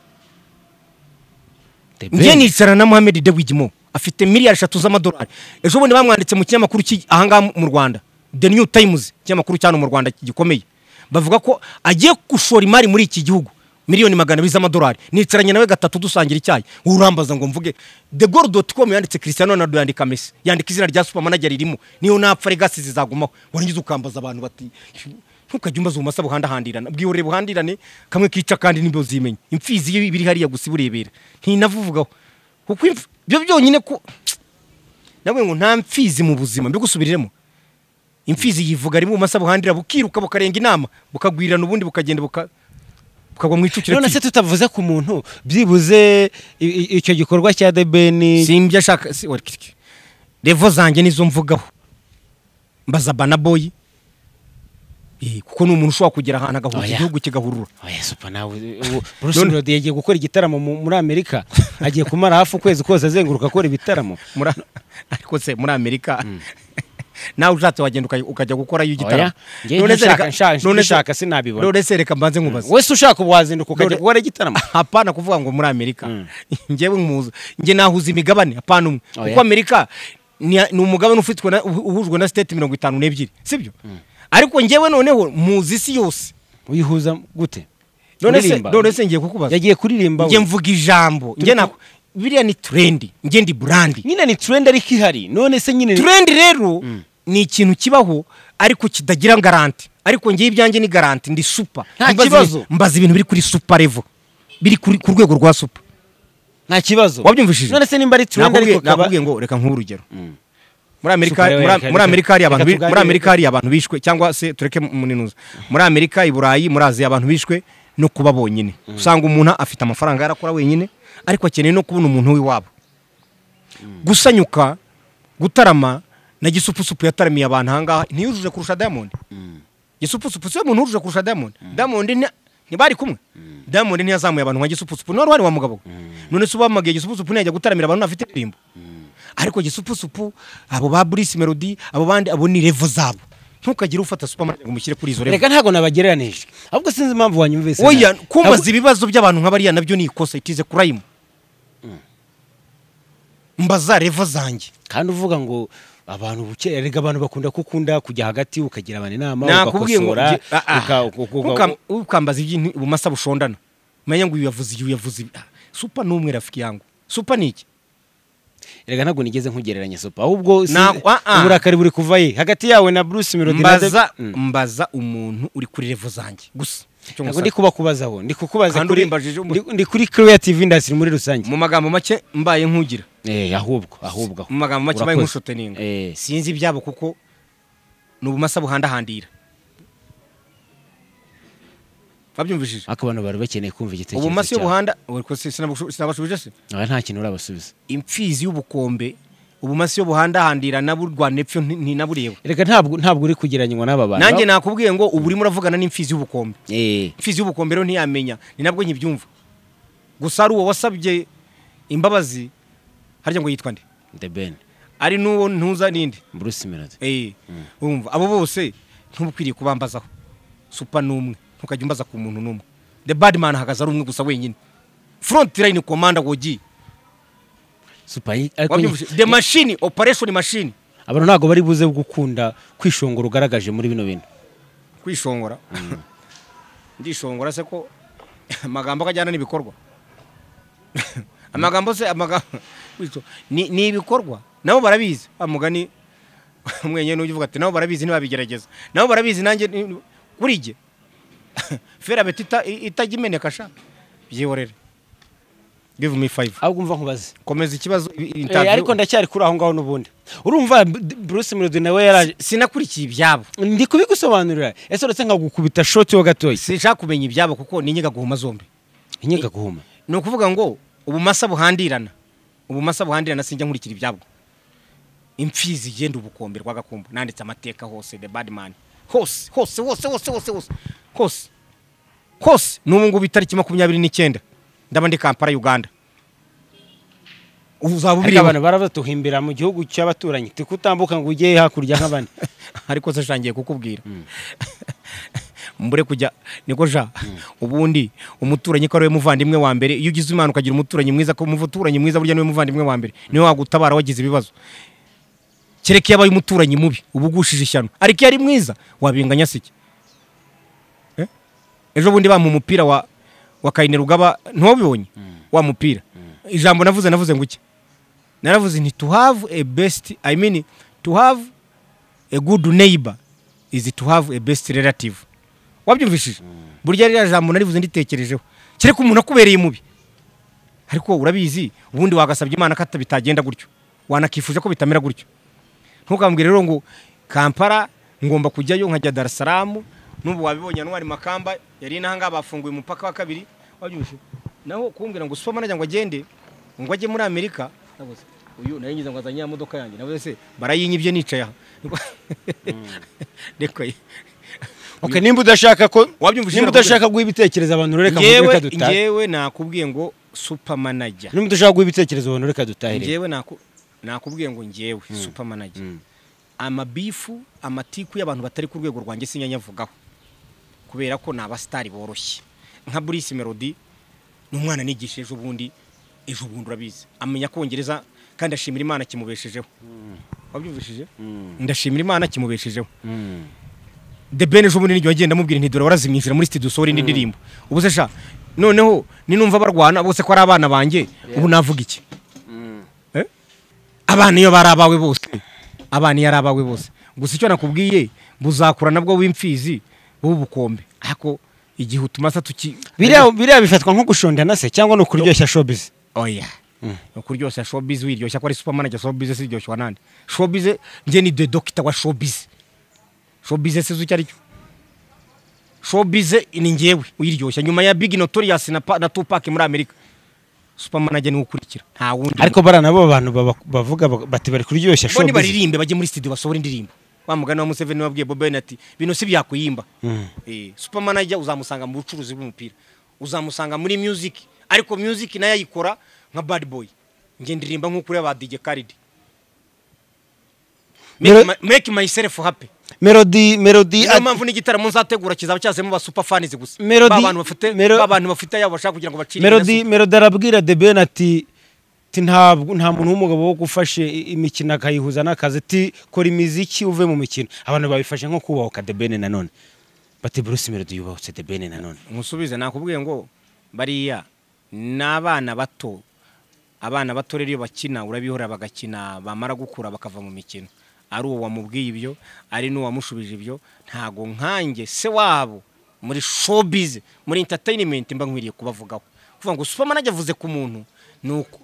The njye Ben nicara na Mohamed Dewigimo afite miliyari eshatu z'amadolari ejo bundi bamwanditse mu kinyamakuru cy'i- ahangaha mu Rwanda The New Times ikinyamakuru cyane mu Rwanda gikomeye bavuga ko agiye gushora imari muri iki gihugu miliyoni magana abiri z'amadolari nicaranye nawe gatatu dusangira icyayi wowe urambaza ngo mvuge the goal dot com yanditse Cristiano Ronaldo yandika Messi yandika izina rya supermanager ririmo niyo napfa legacy zizagumaho warangiza ukambaza abantu bati ntukajya umbaza ubumasa buhandahandirana bwihorere buhandirane kamwe kica kandi nibyo zimenye imfizi iyo ibiri hariya gusa iburebera ntinavuvugaho kuko imf- byo byonyine ko nawe ngo nta mfizi mu buzima mbigusubiriremo imfizi yivuga rimwe ubumasa buhandira bukiruka bukarenga inama bukagwirana ubundi bukagenda buka- bukagwa mu icukiro none se tutavuze ku muntu byibuze i- i- icyo gikorwa cya The Ben simbya ashaka si wari kiriki revo zanjye nizo mvugaho mbaza banaboyi Eh, kuko ni umuntu ushobora kugera ahantu agahuza Oya. igihugu kigahurura oya super nawe ubu Bruce Melody yagiye gukora igitaramo mu- muri Amerika agiye kumara hafi ukwezi kose azenguruka akora ibitaramo muri ariko se muri amerika nawe ushatse wagenda ukaj- ukajya gukorayo Oya, igitaro njye nshaka- nshaka- nshaka sinabibona. none se reka mbanze nkubaze wese ushaka ubu wazinduka ukajya Dore- gukora igitaramo hapana kuvuga ngo muri amerika Mm. njyewe nkuzi njye nahuza imigabane hapana umwe Oya. kuko amerika ni ni umugabane ufitwe na- uhu- uhujwe na state mirongo itanu n'ebyiri sibyo ariko njyewe noneho muzi isi yose uyihuza gute none se Uririmba? none se ngiye kukubaza yagiye kuririmba njye we mvuga ijambo njye nako biriya ni trendi njye ndi burandi nyine ni trend ariko ihari none se nyine trendi rero ni ikintu kibaho ariko kidagira garanti ariko njyewe ibyanjye ni garanti ndi super Nta Mbaza kibazo. ibintu- mbaza ibintu biri kuri super level biri kuri- ku rwego rwa super nta kibazo wabyumvishije none se nimba ari trend Nakubwiye- ariko kaba nakubwiye ngo reka nk'uhe urugero Mm. muri amerika Super, muri- reka- muri amerika hari abantu reka bi- muri tuganire- amerika hari abantu bishwe cyangwa se tureke muninuza muri amerika i burayi muri aziya abantu bishwe no kuba bonyine usanga umuntu afite amafaranga yarakora wenyine ariko akeneye no kubona umuntu w'iwabo gusanyuka gutarama na gisupusupu yataramiye abantu ahangaha ntiyujuje kurusha diamond gisupusupu siwe muntu wujuje kurusha diamond diamond ni- ntibari kumwe diamond ntiyazamuye abantu nka gisupusupu none wari wa mugabo we. none se ubamagiye gisupusupu ntiyajya gutaramira abantu ntafite indirimbo ariko gisupusupu abo ba Bruce Melody abo bandi abo ni level zabo ntukagire ufata supermarket ngo umushyire kuri izo level reka ntabwo nabagereranije ahubwo sinzi impamvu wanyumvise nabi. oya kumbaza Ahubwo- ibibazo by'abantu nka bariya nabyo ni ikosa itize kurayima mbaza revo zanjye kandi uvuga ngo abantu buke erega abantu bakunda kukunda kujya hagati ukagira abantu inama nakubwiye ngo ugakosora Ah, ah. uka- uka- uka- Ukam- ukambaza ibyintu ubumasa bushondana umenya ngo uyu yavuze uyu yavuze ibi. Ah, supa n'umwe rafiki yangu supa ni iki erega ntabwo nigeze nkugereranya sopa ahubwo si- Na- ah, ah. uburakari buri kuva ye hagati yawe na Bruce Melody na mbaza David- Mm. mbaza umuntu uri kuri revo zanjye gusa Icyo ntabwo ngusaba. ndi kubakubazaho ndi kukubaza Kandi kuri urimbajije umu- ndi- ndi kuri creative industry muri rusange mu magambo make mbaye nkugira eh ahubwo ahubwo mu magambo make mbaye Urakoze. nkushoteninga Eh. sinzi ibyabo kuko ni ubumasa buhandahandira babyumvishije ariko abantu bari bakeneye kumva igitekerezo ubumasa iyo cyawe. buhanda Oya, ko si- sinabushu- sinabashubije se Aha nta kintu urabasubiza imfizi y'ubukombe ubumasa iyo buhandahandira naburwana epfo nti- ntinabureba erega ntabwo ntabwo uri kugereranywa n'aba bantu nanjye nakubwiye ngo ubu urimo uravugana n'imfizi y'ubukombe eh imfizi y'ubukombe rero ntiyamenya ni nabwo nkibyumva gusa ari uwo wasabye imbabazi harya ngo yitwa nde the ben ari n'uwo ntuza n'indi Bruce Melody Eh, urumva abo bose ntuba ukwiriye kubambazaho supa ni umwe ntukajya umbaza ku muntu n'umwe the bad man ahagaze ari umwe gusa wenyine front line commander wogi super ariko wabyumvise the machine operation machine abantu ntabwo bari buze gukunda kwishongora ugaragaje muri bino bintu kwishongora ndishongora se ko amagambo akajyana n'ibikorwa amagambo se amagambo wico- ni ni ibikorwa nabo barabizi wa mugani umwenyene ujya uvuga ati nabo barabizi ntibabigerageza nabo barabizi nanjye ni- kuri jye ferabeti ita- itajya imeneka sha byihorere give me five ahubwo umva nkubaze komeza ikibazo i- i- Eh, interview. ariko ndacyari kuri aho ngaho n'ubundi urumva B- Bruce Melody nawe yaraje sinakurikiye ibyabo ndi kubigusobanurira ese uretse nkagukubita shoti ho gatoya sinshaka kumenya ibyabo kuko ninyiga guhuma zombi inyiga guhuma ni ukuvuga ngo ubumasa buhandirana ubumasa buhandirana sinjya nkurikira ibyabwo imfizi igenda ubukombe rw'agakumbu nanditse amateka hose the bad man hose hose hose hose hose hose hose hose n'ubu ngubu itariki makumyabiri n'icyenda ndaba ndi kampala uganda uzaba ariko abantu ubireba barabatuhimbira mu gihugu cy'abaturanyi tikutambuka ngo ujye hakurya nk'abandi ariko se shangiye kukubwira mbure kujya niko ja ubundi umuturanyi ko ari we muvandimwe wa mbere iyo ugize imana ukagira umuturanyi mwiza ko umuturanyi mwiza burya niwe muvandimwe wa mbere niwe wagutabara wagize ibibazo kereka iyo abaye umuturanyi mubi uba ugushije ishyano ariko iyo ari mwiza wabinganya siki Eh? ejo bundi bampa umupira wa wa kayine rugaba ntiwabibonye wa mupira ijambo navuze navuze ngo iki naravuze nti to have a best i mean to have a good neighbor is to have a best relative wabyumvishije burya ririya jambo narivuze nditekerejeho kereka umuntu akubereye mubi ariko urabizi ubundi wagasabye imana ko ata- bitagenda gutyo wanakifuje ko bitamera gutyo ntukambwire rero ngo kampala ngomba kujyayo nkajya dar es salaam n'ubu wabibonye ntwari makamba yari inaha ngaha bafunguye umupaka wa kabiri wabyumvise naho kumbwira ngo superman ajya ngo agende ngo ajye muri amerika nabuze uyu nayo ngize ngo azanye ya modoka yanjye nabuze se barayinyibye nicaye aha reka okay nimba udashaka ko wabyumvise nimba udashaka guha ibitekerezo abantu reka mvuge ngewe reka dutahe ngewe nakubwiye ngo supermanager nimba udashaka guha ibitekerezo abantu reka dutahe rero. ngewe naku- nakubwiye ngo ngewe supermanager amabifu amatiku y'abantu batari ku rwego rwanjye sinyanyavugaho kubera ko ni abasitari boroshye nka Bruce Melody ni umwana nigisha ejo bundi ejo bundi urabizi amenya kongereza kandi ashimira imana kimubeshejeho wabyumvishije ndashimira imana kimubeshejeho Mm. the ben ejo bundi n'igihe wagenda amubwira nti dore warazimwishyura muri studio usohora indi ndirimbo ubu se sha noneho ninumva barwana bose ko ari abana banjye ubu navuga iki Eh? abana iyo bari abawe bose abana iyo ari abawe bose gusa icyo nakubwiye buzakura nabwo w'imfizi w'ubukombe ariko igihe utumasa tuki biriya biriya bifatwa nko gushondana se cyangwa ni ukuryoshya showbiz oya ukuryoshya showbiz wiryoshya ko ari supermanager showbiz siryoshya wa nande showbiz njye ni the doctor wa showbiz showbiz se uzi icyo ari cyo showbiz ni njyewe uyiryoshya nyuma ya big notorious na, Pa- na tupac muri amerika supermanager niwe ukurikira nta wundi ariko bariya nabo abantu baba- bavuga bak- bati bari kuryoshya bo showbiz nibaririmbe bajye muri studio basohora indirimbo wa mugani wa Museveni wabwiye Bobi Wine ati bino si byakuyimba eh supermanager uzamusanga mu bucuruzi bw'umupira uzamusanga muri music ariko music nayo ayikora nka bad boy nge ndirimba nk'ukuri ba DJ Khaled Mero- make, my, make myself happy melody melody niyo at- mpamvu n'igitaramo nzategura kizaba cyazemo ba super fans gusa Melody- ba bantu bafite Mero- ba bantu bafite yabo bashaka kugira ngo bacire melody melody arabwira the ben ati ati ntabwo nta muntu w'umugabo wo gufashe i- imikino akayihuza n'akazi ati kora imiziki uve mu mikino abantu babifashe nko kubahuka The Ben nanone bati Bruce Melody yubahutse The Ben nanone musubize nakubwiye ngo bariya ni abana bato abana bato rero iyo bakina urabihora bagakina bamara gukura bakava mu mikino ari uwo wamubwiye ibyo ari n'uwamushubije ibyo ntago nkanjye se wabo muri showbiz muri entertainment mba nkwiriye kubavugaho kuvuga ngo superman ajya avuze ku muntu ni uko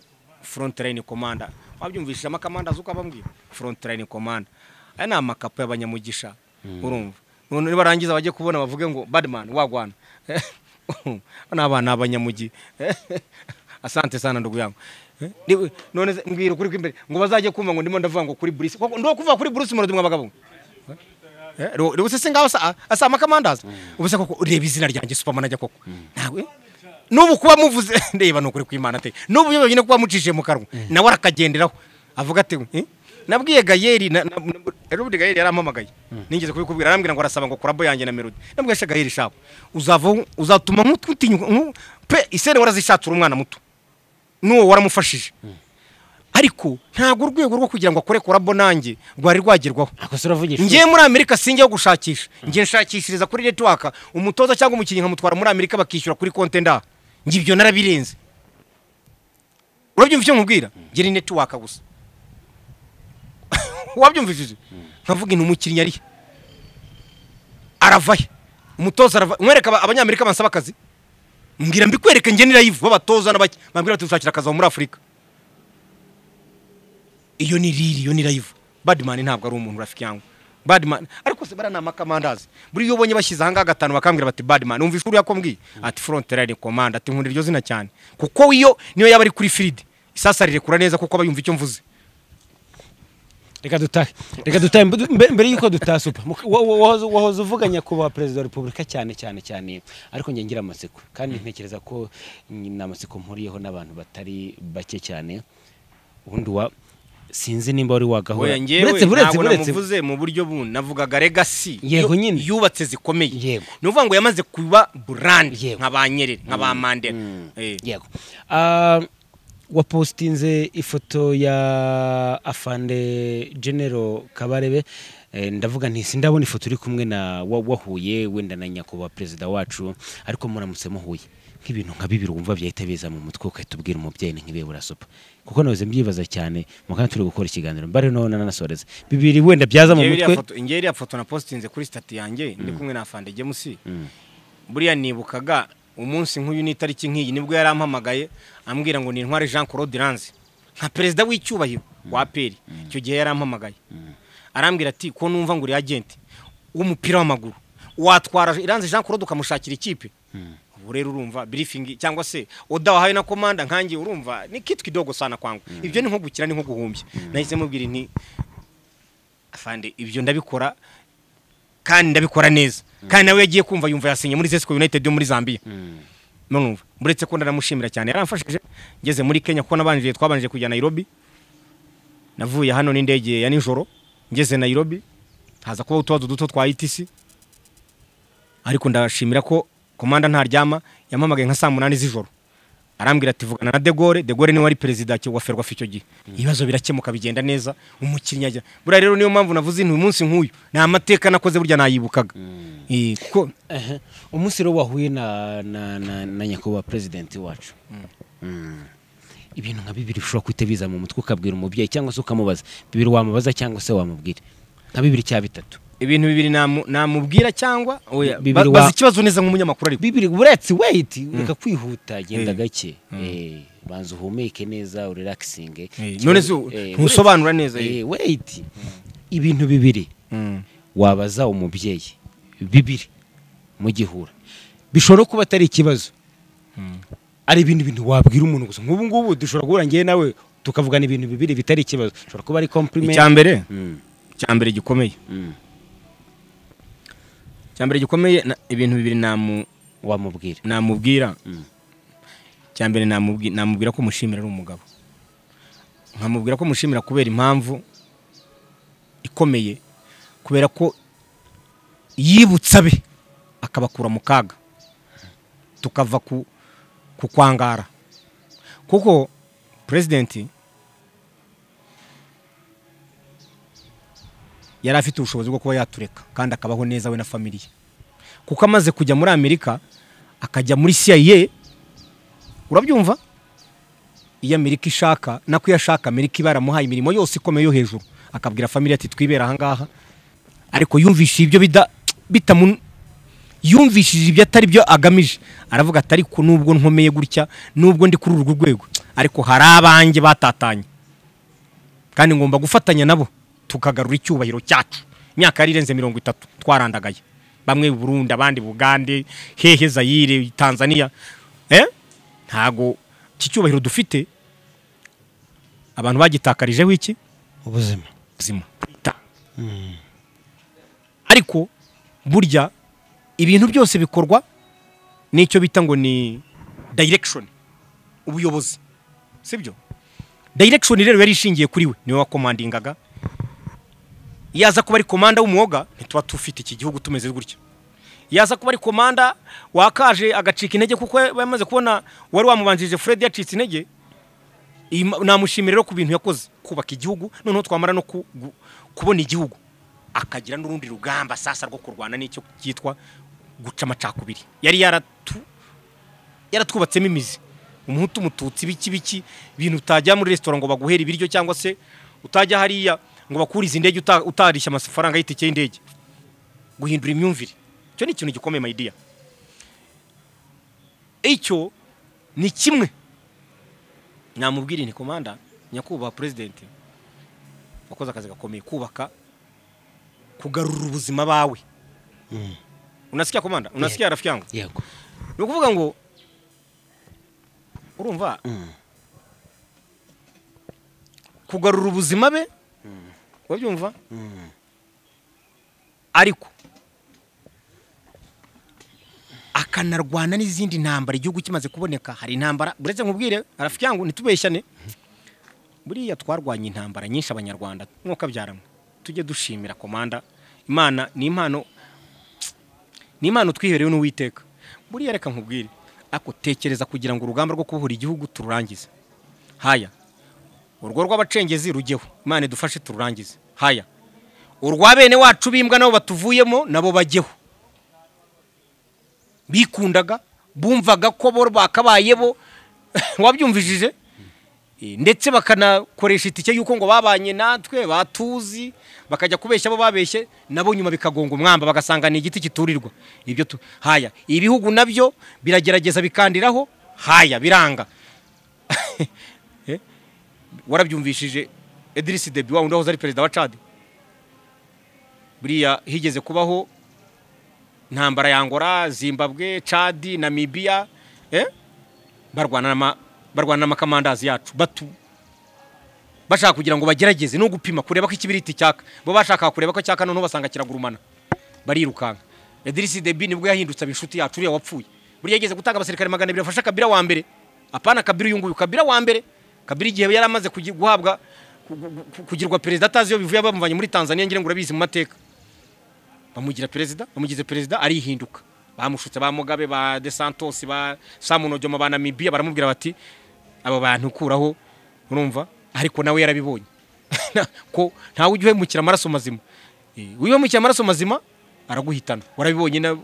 front line commander wabyumvishije amakamanda azi uko abambwira front line commander aya ni amakapo y'abanyamugisha urumva none nibarangiza bajye kubona bavuge ngo badman wagwana ni abana abanyamugi asante sana ndugu yangu Eh, ni- none se mbwira ukuri kw'imbere ngo bazajye kumva ngo ndimo ndavuga ngo kuri bruce koko ndo kuvuga kuri bruce murodi mwa bagabo Eh, ro- ro- ubuse se ngaho asa- asa amakamandaza ubuse koko reba izina ryanjye superman ajya koko ntabwo n'ubu kuba muvuze ndeba ni ukuri kw'imana te n'ubu iyo wenyine kuba mucishije mu kanwa nawe arakagenderaho avuga ati "Eh, nabwiye gayeri na- na- na- rero ubundi gayeri yarampamagaye nigeze kubikubwira arambwira ngo arasaba ngo korabo yanjye na melody nabwiye sha gayeri shaka uzavaho uzatuma nk'utinyuka nku- pe isene warazishatura umwana muto n'uwo waramufashije ariko ntabwo urwego rwo kugira ngo akore korabo nanjye rwari rwagerwaho akose uravugisha ngiye muri amerika sinjya gushakisha ngiye nshakishiriza kuri netiwaka umutoza cyangwa umukinnyi nkamutwara muri amerika bakishyura kuri konte nda njye ibyo narabirenze urabyumva icyo nkubwira ngira ni netiwaka gusa wabyumvishije nkavuga intu umukinnyi arihe aravahe umutoza arava mwereka aba- abanyamerika bansaba akazi mbwira mbikwereke njye ni live babatoza n'abaki bambwira bati dushakira akazi aho muri afurika iyo ni riri iyo ni live badman ntabwo ari umuntu rafiki yangu badman ariko se bariya ni amakamandazi buri iyo ubonye bashyize ahangaha gatanu bakambwira bati badman wumva ishuri yakombwiye ati front line command ati nkunda iryo zina cyane kuko iyo niyo yaba ari kuri field isasa rirekura neza kuko aba yumva icyo mvuze reka dutahe reka dutahe Mbe- mbe- mbere y'uko dutaha supa muka- wa- wa- wahoze- wahoze uvuga nyakubahwa perezida wa repubulika cyane cyane cyane ariko njye ngira amatsiko kandi ntekereza ko ni ni amatsiko mpuriyeho n'abantu batari bake cyane ubundi wa sinzi nimba wari wagahura oya ngewe ntabwo namuvuze mu buryo bu navugaga legacy Yego yu- nyine. yubatse zikomeye Yego. ni ukuvuga ngo yamaze kuba brand Yego. nka ba Nyerere nka ba Mandela Eh. yego Ah, wapositinze ifoto ya afande genero kabarebe Eh, ndavuga nti sindabona ifoto uri kumwe na wa- wahuye wenda na nyakubahwa perezida wacu ariko muramutse muhuye nk'ibintu nka bibiri wumva byahita biza mu mutwe ugahita ubwira umubyeyi ni nk'ibihe burasupa kuko nahoze mbyibaza cyane mu kanya turi gukora ikiganiro mbare naho nananasoreza bibiri wenda byaza mu Ngewe iriya mutwe foto- ngewe iriya foto na postinze kuri stati yanjye ndi kumwe na afande gemusi buriya nibukaga umunsi nk'uyu n'itariki nk'iyi nibwo yarampamagaye ambwira ngo ni intwari jean claude ranze nka perezida w'icyubahiro wa aperi icyo gihe yarampamagaye arambwira ati ko numva ngo uri agenti w'umupira w'amaguru watwara iranze jean claude ukamushakira ikipe ubu rero urumva birifingi cyangwa se oda wahawe na komanda nkanjye urumva ni kitwa idogo sana kwangu ibyo ni nko gukina ni nko guhumbya nahise mubwira nti afande ibyo ndabikora kandi ndabikora neza kandi nawe yagiye kumva yumva yasinye muri zesco united yo muri zambia nonumva uretse ko ndanamushimira cyane yaramfashije ngeze muri kenya kuko nabanjije twabanjije kujya nairobi navuye hano n'indege ya nijoro ngeze nairobi haza kubaho utubazo duto twa itc ariko ndashimira ko komanda ntaryama yampamagaye nka saa munani z'ijoro arambwira ati vugana na de Gaulle de Gaulle niwe wari perezida ki- wa ferwafa icyo gihe ibibazo birakemuka bigenda neza umukinnyi ajya buriya rero niyo mpamvu navuze intu umunsi nk'uyu ni amateka nakoze burya nayibukaga Eh, kuko Ehe. umunsi rero wahuye na, na, na, na nyakubahwa perezidenti wacu Mm. ibintu nka bibiri ushobora guhita biza mu mutwe ukabwira umubyeyi cyangwa se ukamubaza bibiri wamubaza cyangwa se wamubwira nka bibiri cya bitatu ibintu bibiri namu- namubwira cyangwa oya Bibiri ba- wa- bazi ikibazo neza nk'umunyamakuru ariko bibiri uretse weyiti reka kwihuta genda Eh. gake Eh, banza uhumeke neza urelakisinge Eh, none se u- ntusobanura neza, eh. weyiti ibintu bibiri Mm. wabaza umubyeyi bibiri mu gihura bishobora kuba atari ikibazo ari ibindi bintu wabwira umuntu gusa nk'ubu ngubu dushobora guhura ngewe nawe tukavugana ibintu bibiri bitari ikibazo bishobora kuba ari compliment icya mbere Mm, icya mbere gikomeye mm. icya mbere gikomeye na- ibintu bibiri namu- wamubwira namubwira Mm. icya mbere namubwi- namubwira ko mushimira ari umugabo nkamubwira ko mushimira kubera impamvu ikomeye kubera ko yibutse abe akabakura mu kaga tukava ku ku kwangara kuko perezidenti yari afite ubushobozi bwo kuba yatureka kandi akabaho neza we na family ye kuko amaze kujya muri amerika akajya muri CIA urabyumva iyo amerika ishaka nako iyo ashaka amerika iba yaramuhaye imirimo yose ikomeye yo hejuru akabwira family ati twibera ahangaha ariko yumvishije ibyo bida bitamu yumvishije ibyo atari byo agamije aravuga ati ariko nubwo nkomeye gutya nubwo ndi kuri urwo rwego ariko hari abanjye batatanye kandi ngomba gufatanya nabo tukagarura icyubahiro cyacu imyaka yari irenze mirongo itatu twarandagaye bamwe i burundi abandi bugande hehe zayire tanzania eh? ntago iki cyubahiro dufite abantu bagitakarijeho iki ubuzima buzima ariko burya ibintu byose bikorwa n'icyo bita ngo ni direction ubuyobozi sibyo direction rero yari ishingiye kuri we niwe wakomandingaga yaza kuba ari komanda w'umwuga ntituba tufite iki gihugu tumeze gutya yaza kuba ari komanda wakaje agacika intege kuko yamaze kubona wari wamubanjirije fred yacitse intege iyi ma- namushimira rero ku bintu yakoze kubaka igihugu noneho twamara no ku- gu- kubona igihugu akagira n'urundi rugamba sasa rwo kurwana n'icyo cyitwa guca amacakubiri yari yaratu yaratwubatsemo imizi umuhutu umututsi biki biki ibintu utajya muri resitora ngo baguhere ibiryo cyangwa se utajya hariya ngo bakurize indege uta- utarishya amafaranga y'itike y'indege guhindura imyumvire icyo ni ikintu gikomeye mayidiya icyo ni kimwe namubwira inti komanda nyakubahwa perezidenti wakoze akazi gakomeye kubaka kugarura ubuzima bawe unasikia komanda unasikia rafiki yangu yego ni ukuvuga ngo urumva kugarura ubuzima be urabyumva ariko akanarwana n'izindi ntambara igihugu kimaze kuboneka hari intambara buretse nkubwire arafiki yangu ntitubeshyane buriya twarwanye intambara nyinshi abanyarwanda nk'uko abyaramo tujye dushimira komanda imana ni impano ni impano twiherewe n'uwiteka buriya reka nkubwire ariko tekereza kugira ngo urugamba rwo kubohora igihugu tururangize haya urwo rw'abacengezi rujyeho imana idufashe tururangize haya urwa bene wacu b'imbwa nabo batuvuyemo nabo bajyeho bikundaga bumvaga ko bo bakabaye bo wabyumvishije Eh, ndetse bakanakoresha itike y'uko ngo babanye natwe batuzi bakajya kubeshya abo babeshye nabo nyuma bikagonga umwamba bagasanga ni igiti kiturirwa ibyo tu haya ibihugu nabyo biragerageza bikandiraho haya biranga Eh, warabyumvishije Idriss Deby wa wundi wahoze ari perezida wa Chad buriya higeze kubaho intambara ya Angola Zimbabwe Chad Namibia eh barwana n'ama- barwana n'amakamandazi yacu batu bashaka kugira ngo bagerageze no gupima kureba ko ikibiriti cyaka bo bashaka kureba ko cyaka noneho basanga kiragurumana barirukanka Idriss Deby nibwo yahindutse aba inshuti yacu uriya wapfuye buriya yageze gutanga abasirikare magana abiri bafasha Kabila wa mbere apana Kabila uyu nguyu Kabila wa mbere Kabila igihe yari amaze kugi- guhabwa ku- ku- ku- kugirwa perezida atazi iyo bivuye bamuvanye muri Tanzania ngira ngo urabizi mu mateka bamugira perezida bamugize perezida arihinduka bamushutse ba mugabe ba de santos ba samunojoma ba namibia baramubwira bati aba bantu ukuraho urumva ariko nawe yarabibonye ko ntawe ujya uhemukira amaraso mazima Eh, ujya uhemukira amaraso mazima araguhitana warabibonye na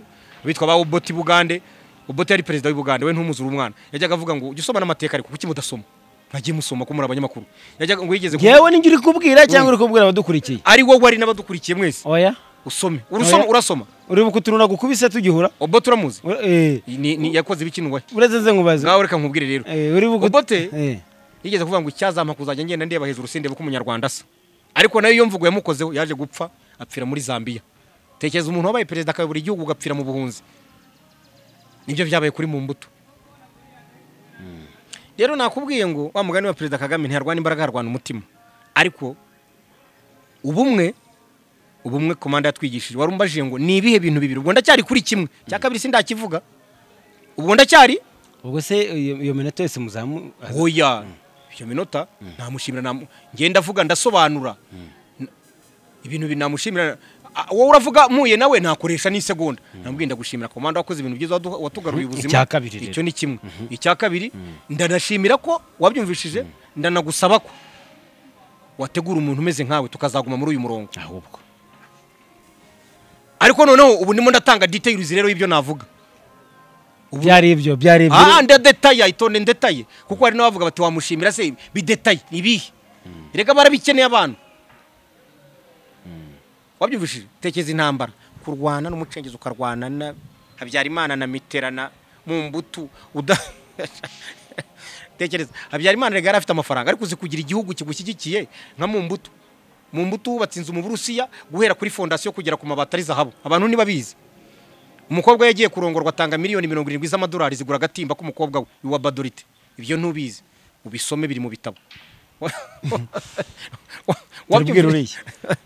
bitwa ba oboti bugande oboti yari perezida w'ubugande we ntumuzura umwana yajyaga avuga ngo ujye usoma n'amateka ariko kuki mudasoma mwagiye musoma ko muri abanyamakuru yajyaga ngo yigeze ku- yewe n'ingira kubwira cyangwa uri kubwira abadukurikiye ari wowe ari n'abadukurikiye mwese oya usome urasoma Oya. urasoma uri kuturuna gukubise tugihura oboti uramuzi Ur- eh, ni, ni yakoze ibikinwa uretse nze nkubaze ngawe reka nkubwire rero Eh, uri buku- Obote? Eh, yigeze kuvuga ngo icyazampa kuzajya ngenda ndeba hejuru sindeba ko umunyarwanda asa ariko nayo iyo mvugo yamukozeho yaje gupfa apfira muri zambia tekereza umuntu wabaye perezida akayobora igihugu ugapfira mu buhunzi nibyo byabaye kuri mu mbuto rero nakubwiye ngo wa mugani wa perezida kagame ntiyarwana imbaraga yarwana umutima ariko ubumwe ubumwe komanda yatwigishije wari umbajije ngo ni ibihe bintu bibiri ubwo ndacyari kuri kimwe cya kabiri sindakivuga ubwo ndacyari ubwo se iyo iyo minota yose muzamu aza- oya iyo minota namushimira namu- ngenda avuga ndasobanura N- ibintu bi- namushimira a- wowe uravuga muye nawe nakoresha n'isegonda namubwiye ndagushimira komanda wakoze ibintu byiza wadu- watugaruye ubuzima Icya kabiri rero. icyo ni kimwe icya kabiri ndanashimira ko wabyumvishije ndanagusaba ko wategura umuntu umeze nkawe tukazaguma muri uyu murongo ahubwo ariko noneho ubu ndimo ndatanga detayiruzi rero y'ibyo navuga byari ibyo byari ibyo aha ndadetaye itonde ndetaye kuko hari n'abavuga bati wamushimira se bidetaye ni ibihe reka barabikeneye abantu wabyumvishije tekeza intambara kurwana n'umucengezi ukarwana na habyarimana na miterana mu mbutu uda tekereza habyarimana rega yari afite amafaranga ariko uzi kugira igihugu kigushyigikiye nka mu mbuto mu mbuto wubatse inzu mu burusiya guhera kuri fondasiyo kugera ku mabati ari zahabu abantu ntibabizi umukobwa we yagiye kurongorwa atanga miliyoni mirongo irindwi z'amadolari zigura agatimba k'umukobwa we iwa badorite ibyo ntubizi ubisome biri mu bitabo tubwira uriya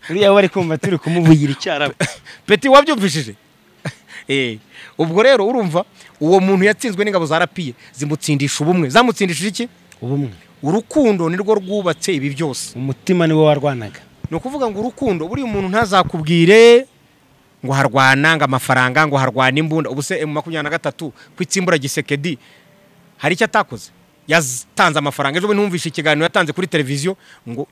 uriya bari kumva turi kumuvugira icyarabu peti wabyumvishije Eh, ubwo rero urumva uwo muntu yatsinzwe n'ingabo za rapiye zimutsindisha ubumwe zamutsindishije iki ubumwe urukundo nirwo rwubatse ibi byose umutima niwo warwanaga ni ukuvuga ngo urukundo buriya umuntu ntazakubwire ngo harwana ngo amafaranga ngo harwana imbunda ubu se emu makumyabiri na gatatu ku itsimbura gisekedi hari icyo atakoze yatanze amafaranga ejo bundi ntumvishe ikiganiro yatanze kuri televiziyo ngo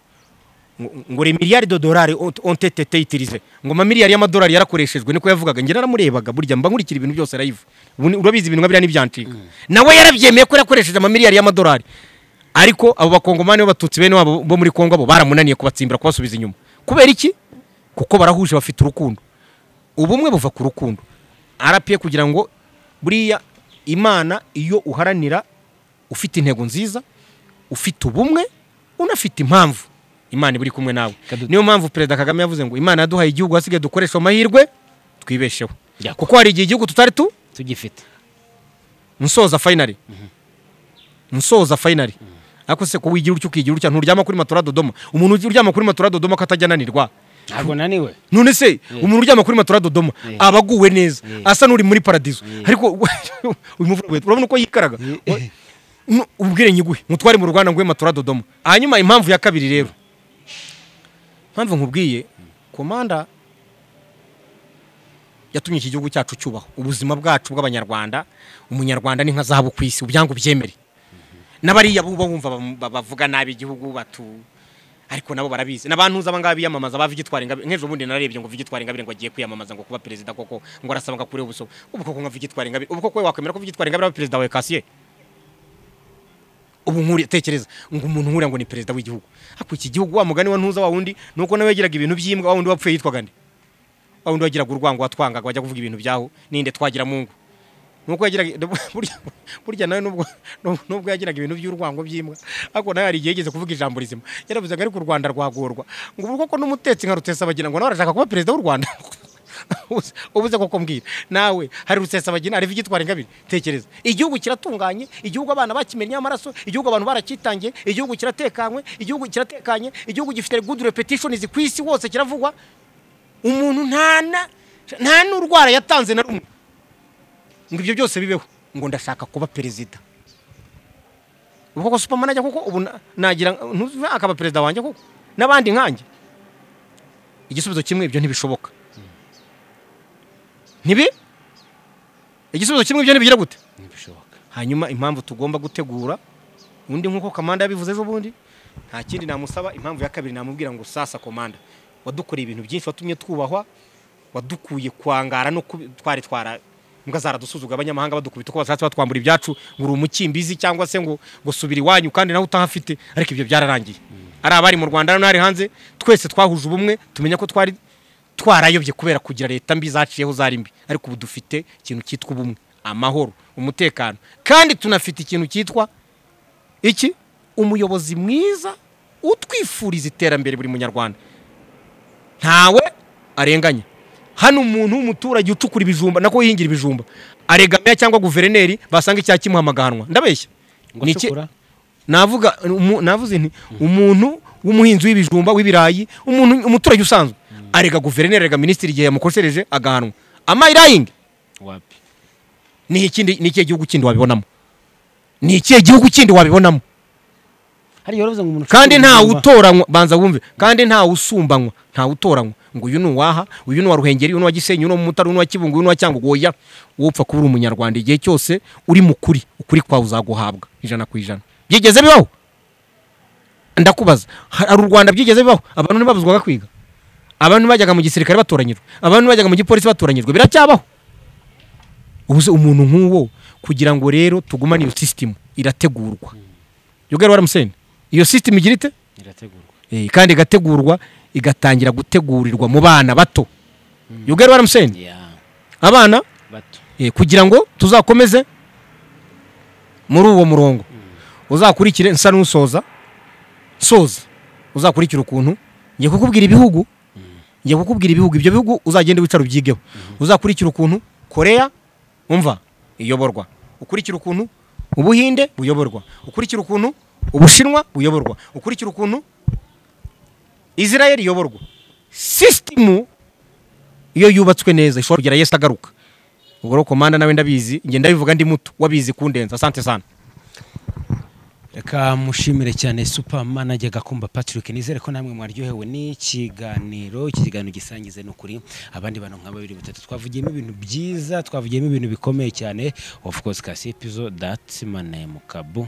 ngo- ngo re miliyari do dolari ontetete itirize ngo amamiliyari y'amadolari yarakoreshejwe niko yavugaga njye naramurebaga burya mba nkurikira ibintu byose live Ubu ni- urabizi ibintu nka biriya ntibyancika nawe yarabyemeye ko yakoresheje amamiliyari y'amadolari ariko abo bakongomani b'abatutsi bene wabo bo muri kongo abo baramunaniye kubatsimbira kubasubiza inyuma kubera iki kuko barahuje bafite urukundo ubumwe buva ku rukundo arapiye kugira ngo buriya imana iyo uharanira ufite intego nziza ufite ubumwe unafite impamvu imana iba iri kumwe nawe Kadu- niyo mpamvu perezida kagame yavuze ngo imana yaduhaye igihugu hasigaye dukoresha amahirwe twibesheho Yakwa. kuko hari igihe igihugu tutari tu tugifite nsoza fayinari nsoza fayinari ariko se ko wigira utyo ukigira utya nturyama kuri matora dodoma umuntu ugi- uryama kuri matora dodoma ko atajya ananirwa ntabwo naniwe none se umuntu uryama kuri matora dodoma Yeah. aba aguwe neza Yeah. asa n'uri muri paradizo ariko uyu muvura we, urabona uko yikaraga Yeah. Nu- ubwire nyiguhe mutware mu rwanda nguhe matora dodoma hanyuma impamvu ya kabiri rero impamvu nkubwiye komanda yatumye iki gihugu cyacu cyubaho ubuzima bwacu bw'abanyarwanda umunyarwanda ni nka zahabu ku isi ubyangu byemere n'abariya buba bumva bam- ba- bavuga nabi igihugu batu ariko nabo barabizi n'abantuza abangaba biyamamaza ba Vigitwari Ingabire nk'ejo bundi narebye ngo Vigitwari Ingabire ngo agiye kwiyamamaza ngo kuba perezida koko ngo arasaba ngo akureho ubuso ubu koko nka Vigitwari Ingabire ubu koko wakwemera ko Vigitwari Ingabire aba perezida wa Kasiye ubu nkuriye tekereza ngo umuntu nkuriya ngo ni perezida w'igihugu ariko iki gihugu wa mugani wa ntuza wa wundi nuko nawe yagiraga ibintu by'imbwa wa wundi wapfuye yitwaga nde wa wundi wagiraga urwango watwangaga wajya kuvuga ibintu byaho ninde twagira mungu nuko yagiraga burya- burya nawe nubwo nub- nubwo yagiraga ibintu by'urwango by'imbwa ariko nawe hari igihe yigeze kuvuga ijambo rizima yaravuze ngo ariko u rwanda rwagorwa ngo ubu koko n'umutetsi nka rutesabagira ngo nawe arashaka kuba perezida w'u rwanda Ubuze- ubuze koko mbwira nawe hari rusesabagina hari vigitwara ingabire tekereza igihugu kiratunganye igihugu abana bakimenyeho amaraso igihugu abantu barakitangiye igihugu kiratekanywe igihugu kiratekanye igihugu gifite good repetitions ku isi hose kiravugwa umuntu nta na- nta n'urwara yatanze na rumwe ngo ibyo byose bibeho ngo ndashaka kuba perezida ubu koko superman ajya kuko ubu na- nagira ntuzuve akaba perezida wanjye koko n'abandi nkanjye igisubizo kimwe ibyo ntibishoboka ntibi igisubizo kimwe ibyo ntibigira gute ntibishoboka hanyuma impamvu tugomba gutegura undi nk'uko kamanda yabivuze ejo bundi nta kindi namusaba impamvu ya kabiri namubwira ngo sasa komanda wadukoreye ibintu byinshi watumye twubahwa wadukuye kwangara no kubi- twari twara imbwa zaradusuzugura abanyamahanga badukubita uko bashatse batwambura ibyacu ngo uri umukimbizi cyangwa se ngo ngo subira iwanyu kandi nawe utahafite ariko ibyo byararangiye ari abari mu rwanda n'abari hanze twese twahuje ubumwe tumenya ko twari twarayobye kubera kugira leta mbi zaciyeho zari mbi ariko ubu dufite ikintu cyitwa ubumwe amahoro umutekano kandi tunafite ikintu cyitwa iki umuyobozi mwiza utwifuriza iterambere buri munyarwanda ntawe arenganya hano umuntu w'umuturage ucukura ibijumba nako yihingira ibijumba aregamira cyangwa guverineri basanga icyaha kimuhamagaranwa ndabeshya ngo Ni iki- cukura navuga umu- navuze nti umuntu w'umuhinzi w'ibijumba w'ibirayi umuntu umuturage usanzwe arega guverineri arega minisitiri igihe yamukoshereje agahanwa amayirayingi wapi ni ikindi ni ikihe gihugu kindi wabibonamo ni ikihe gihugu kindi wabibonamo hariya baravuze ngo umuntu kandi ucukura nta ibijumba. utoranywa banza wumve kandi nta usumbanywa nta utoranywa ngo uyu ni uwaha uyu ni uwa ruhengeri uyu ni uwa gisenyi uyu ni uwa mutara uyu ni uwa kibungo uyu ni uwa cyangugu oya wowe upfa kuba uri umunyarwanda igihe cyose uri mu kuri ukuri kwawe uzaguhabwa ijana ku ijana byigeze bibaho ndakubaza hari u rwanda byigeze bibaho abantu ntibabuzwaga kwiga abantu bajyaga mu gisirikare batoranyijwe abantu bajyaga mu gipolisi batoranyijwe biracyabaho ubu se umuntu nk'uwo kugira ngo rero tugumane iyo sisitemu irategurwa yogera waramuseni iyo sisitemu igira ite irategurwa Eh, kandi igategurwa igatangira gutegurirwa mu bana bato yogera waramuseni ya abana bato eh, kugira ngo tuzakomeze muri uwo murongo uzakurikire nsa n'usoza soza uzakurikira ukuntu ngiye kukubwira ibihugu ngiye kukubwira ibihugu ibyo bihugu uzagenda wicara ubyigeho uzakurikira ukuntu koreya umva iyoborwa ukurikira ukuntu ubuhinde buyoborwa ukurikira ukuntu ubushinwa buyoborwa ukurikira ukuntu israel iyoborwa sisitemu iyo yubatswe neza ishobora kugera yesu agaruka ubwo rero komanda nawe ndabizi ngenda ndabivuga ndi muto wabizi kundenza asante sana reka mushimire cyane super manager gakumba patrick nizere ko namwe mwaryohewe n'ikiganiro iki kiganiro gisangize ni ukuri abandi bantu nka babiri batatu twavugiyemo ibintu byiza twavugiyemo ibintu bikomeye cyane of course kasi episode that's my name kabu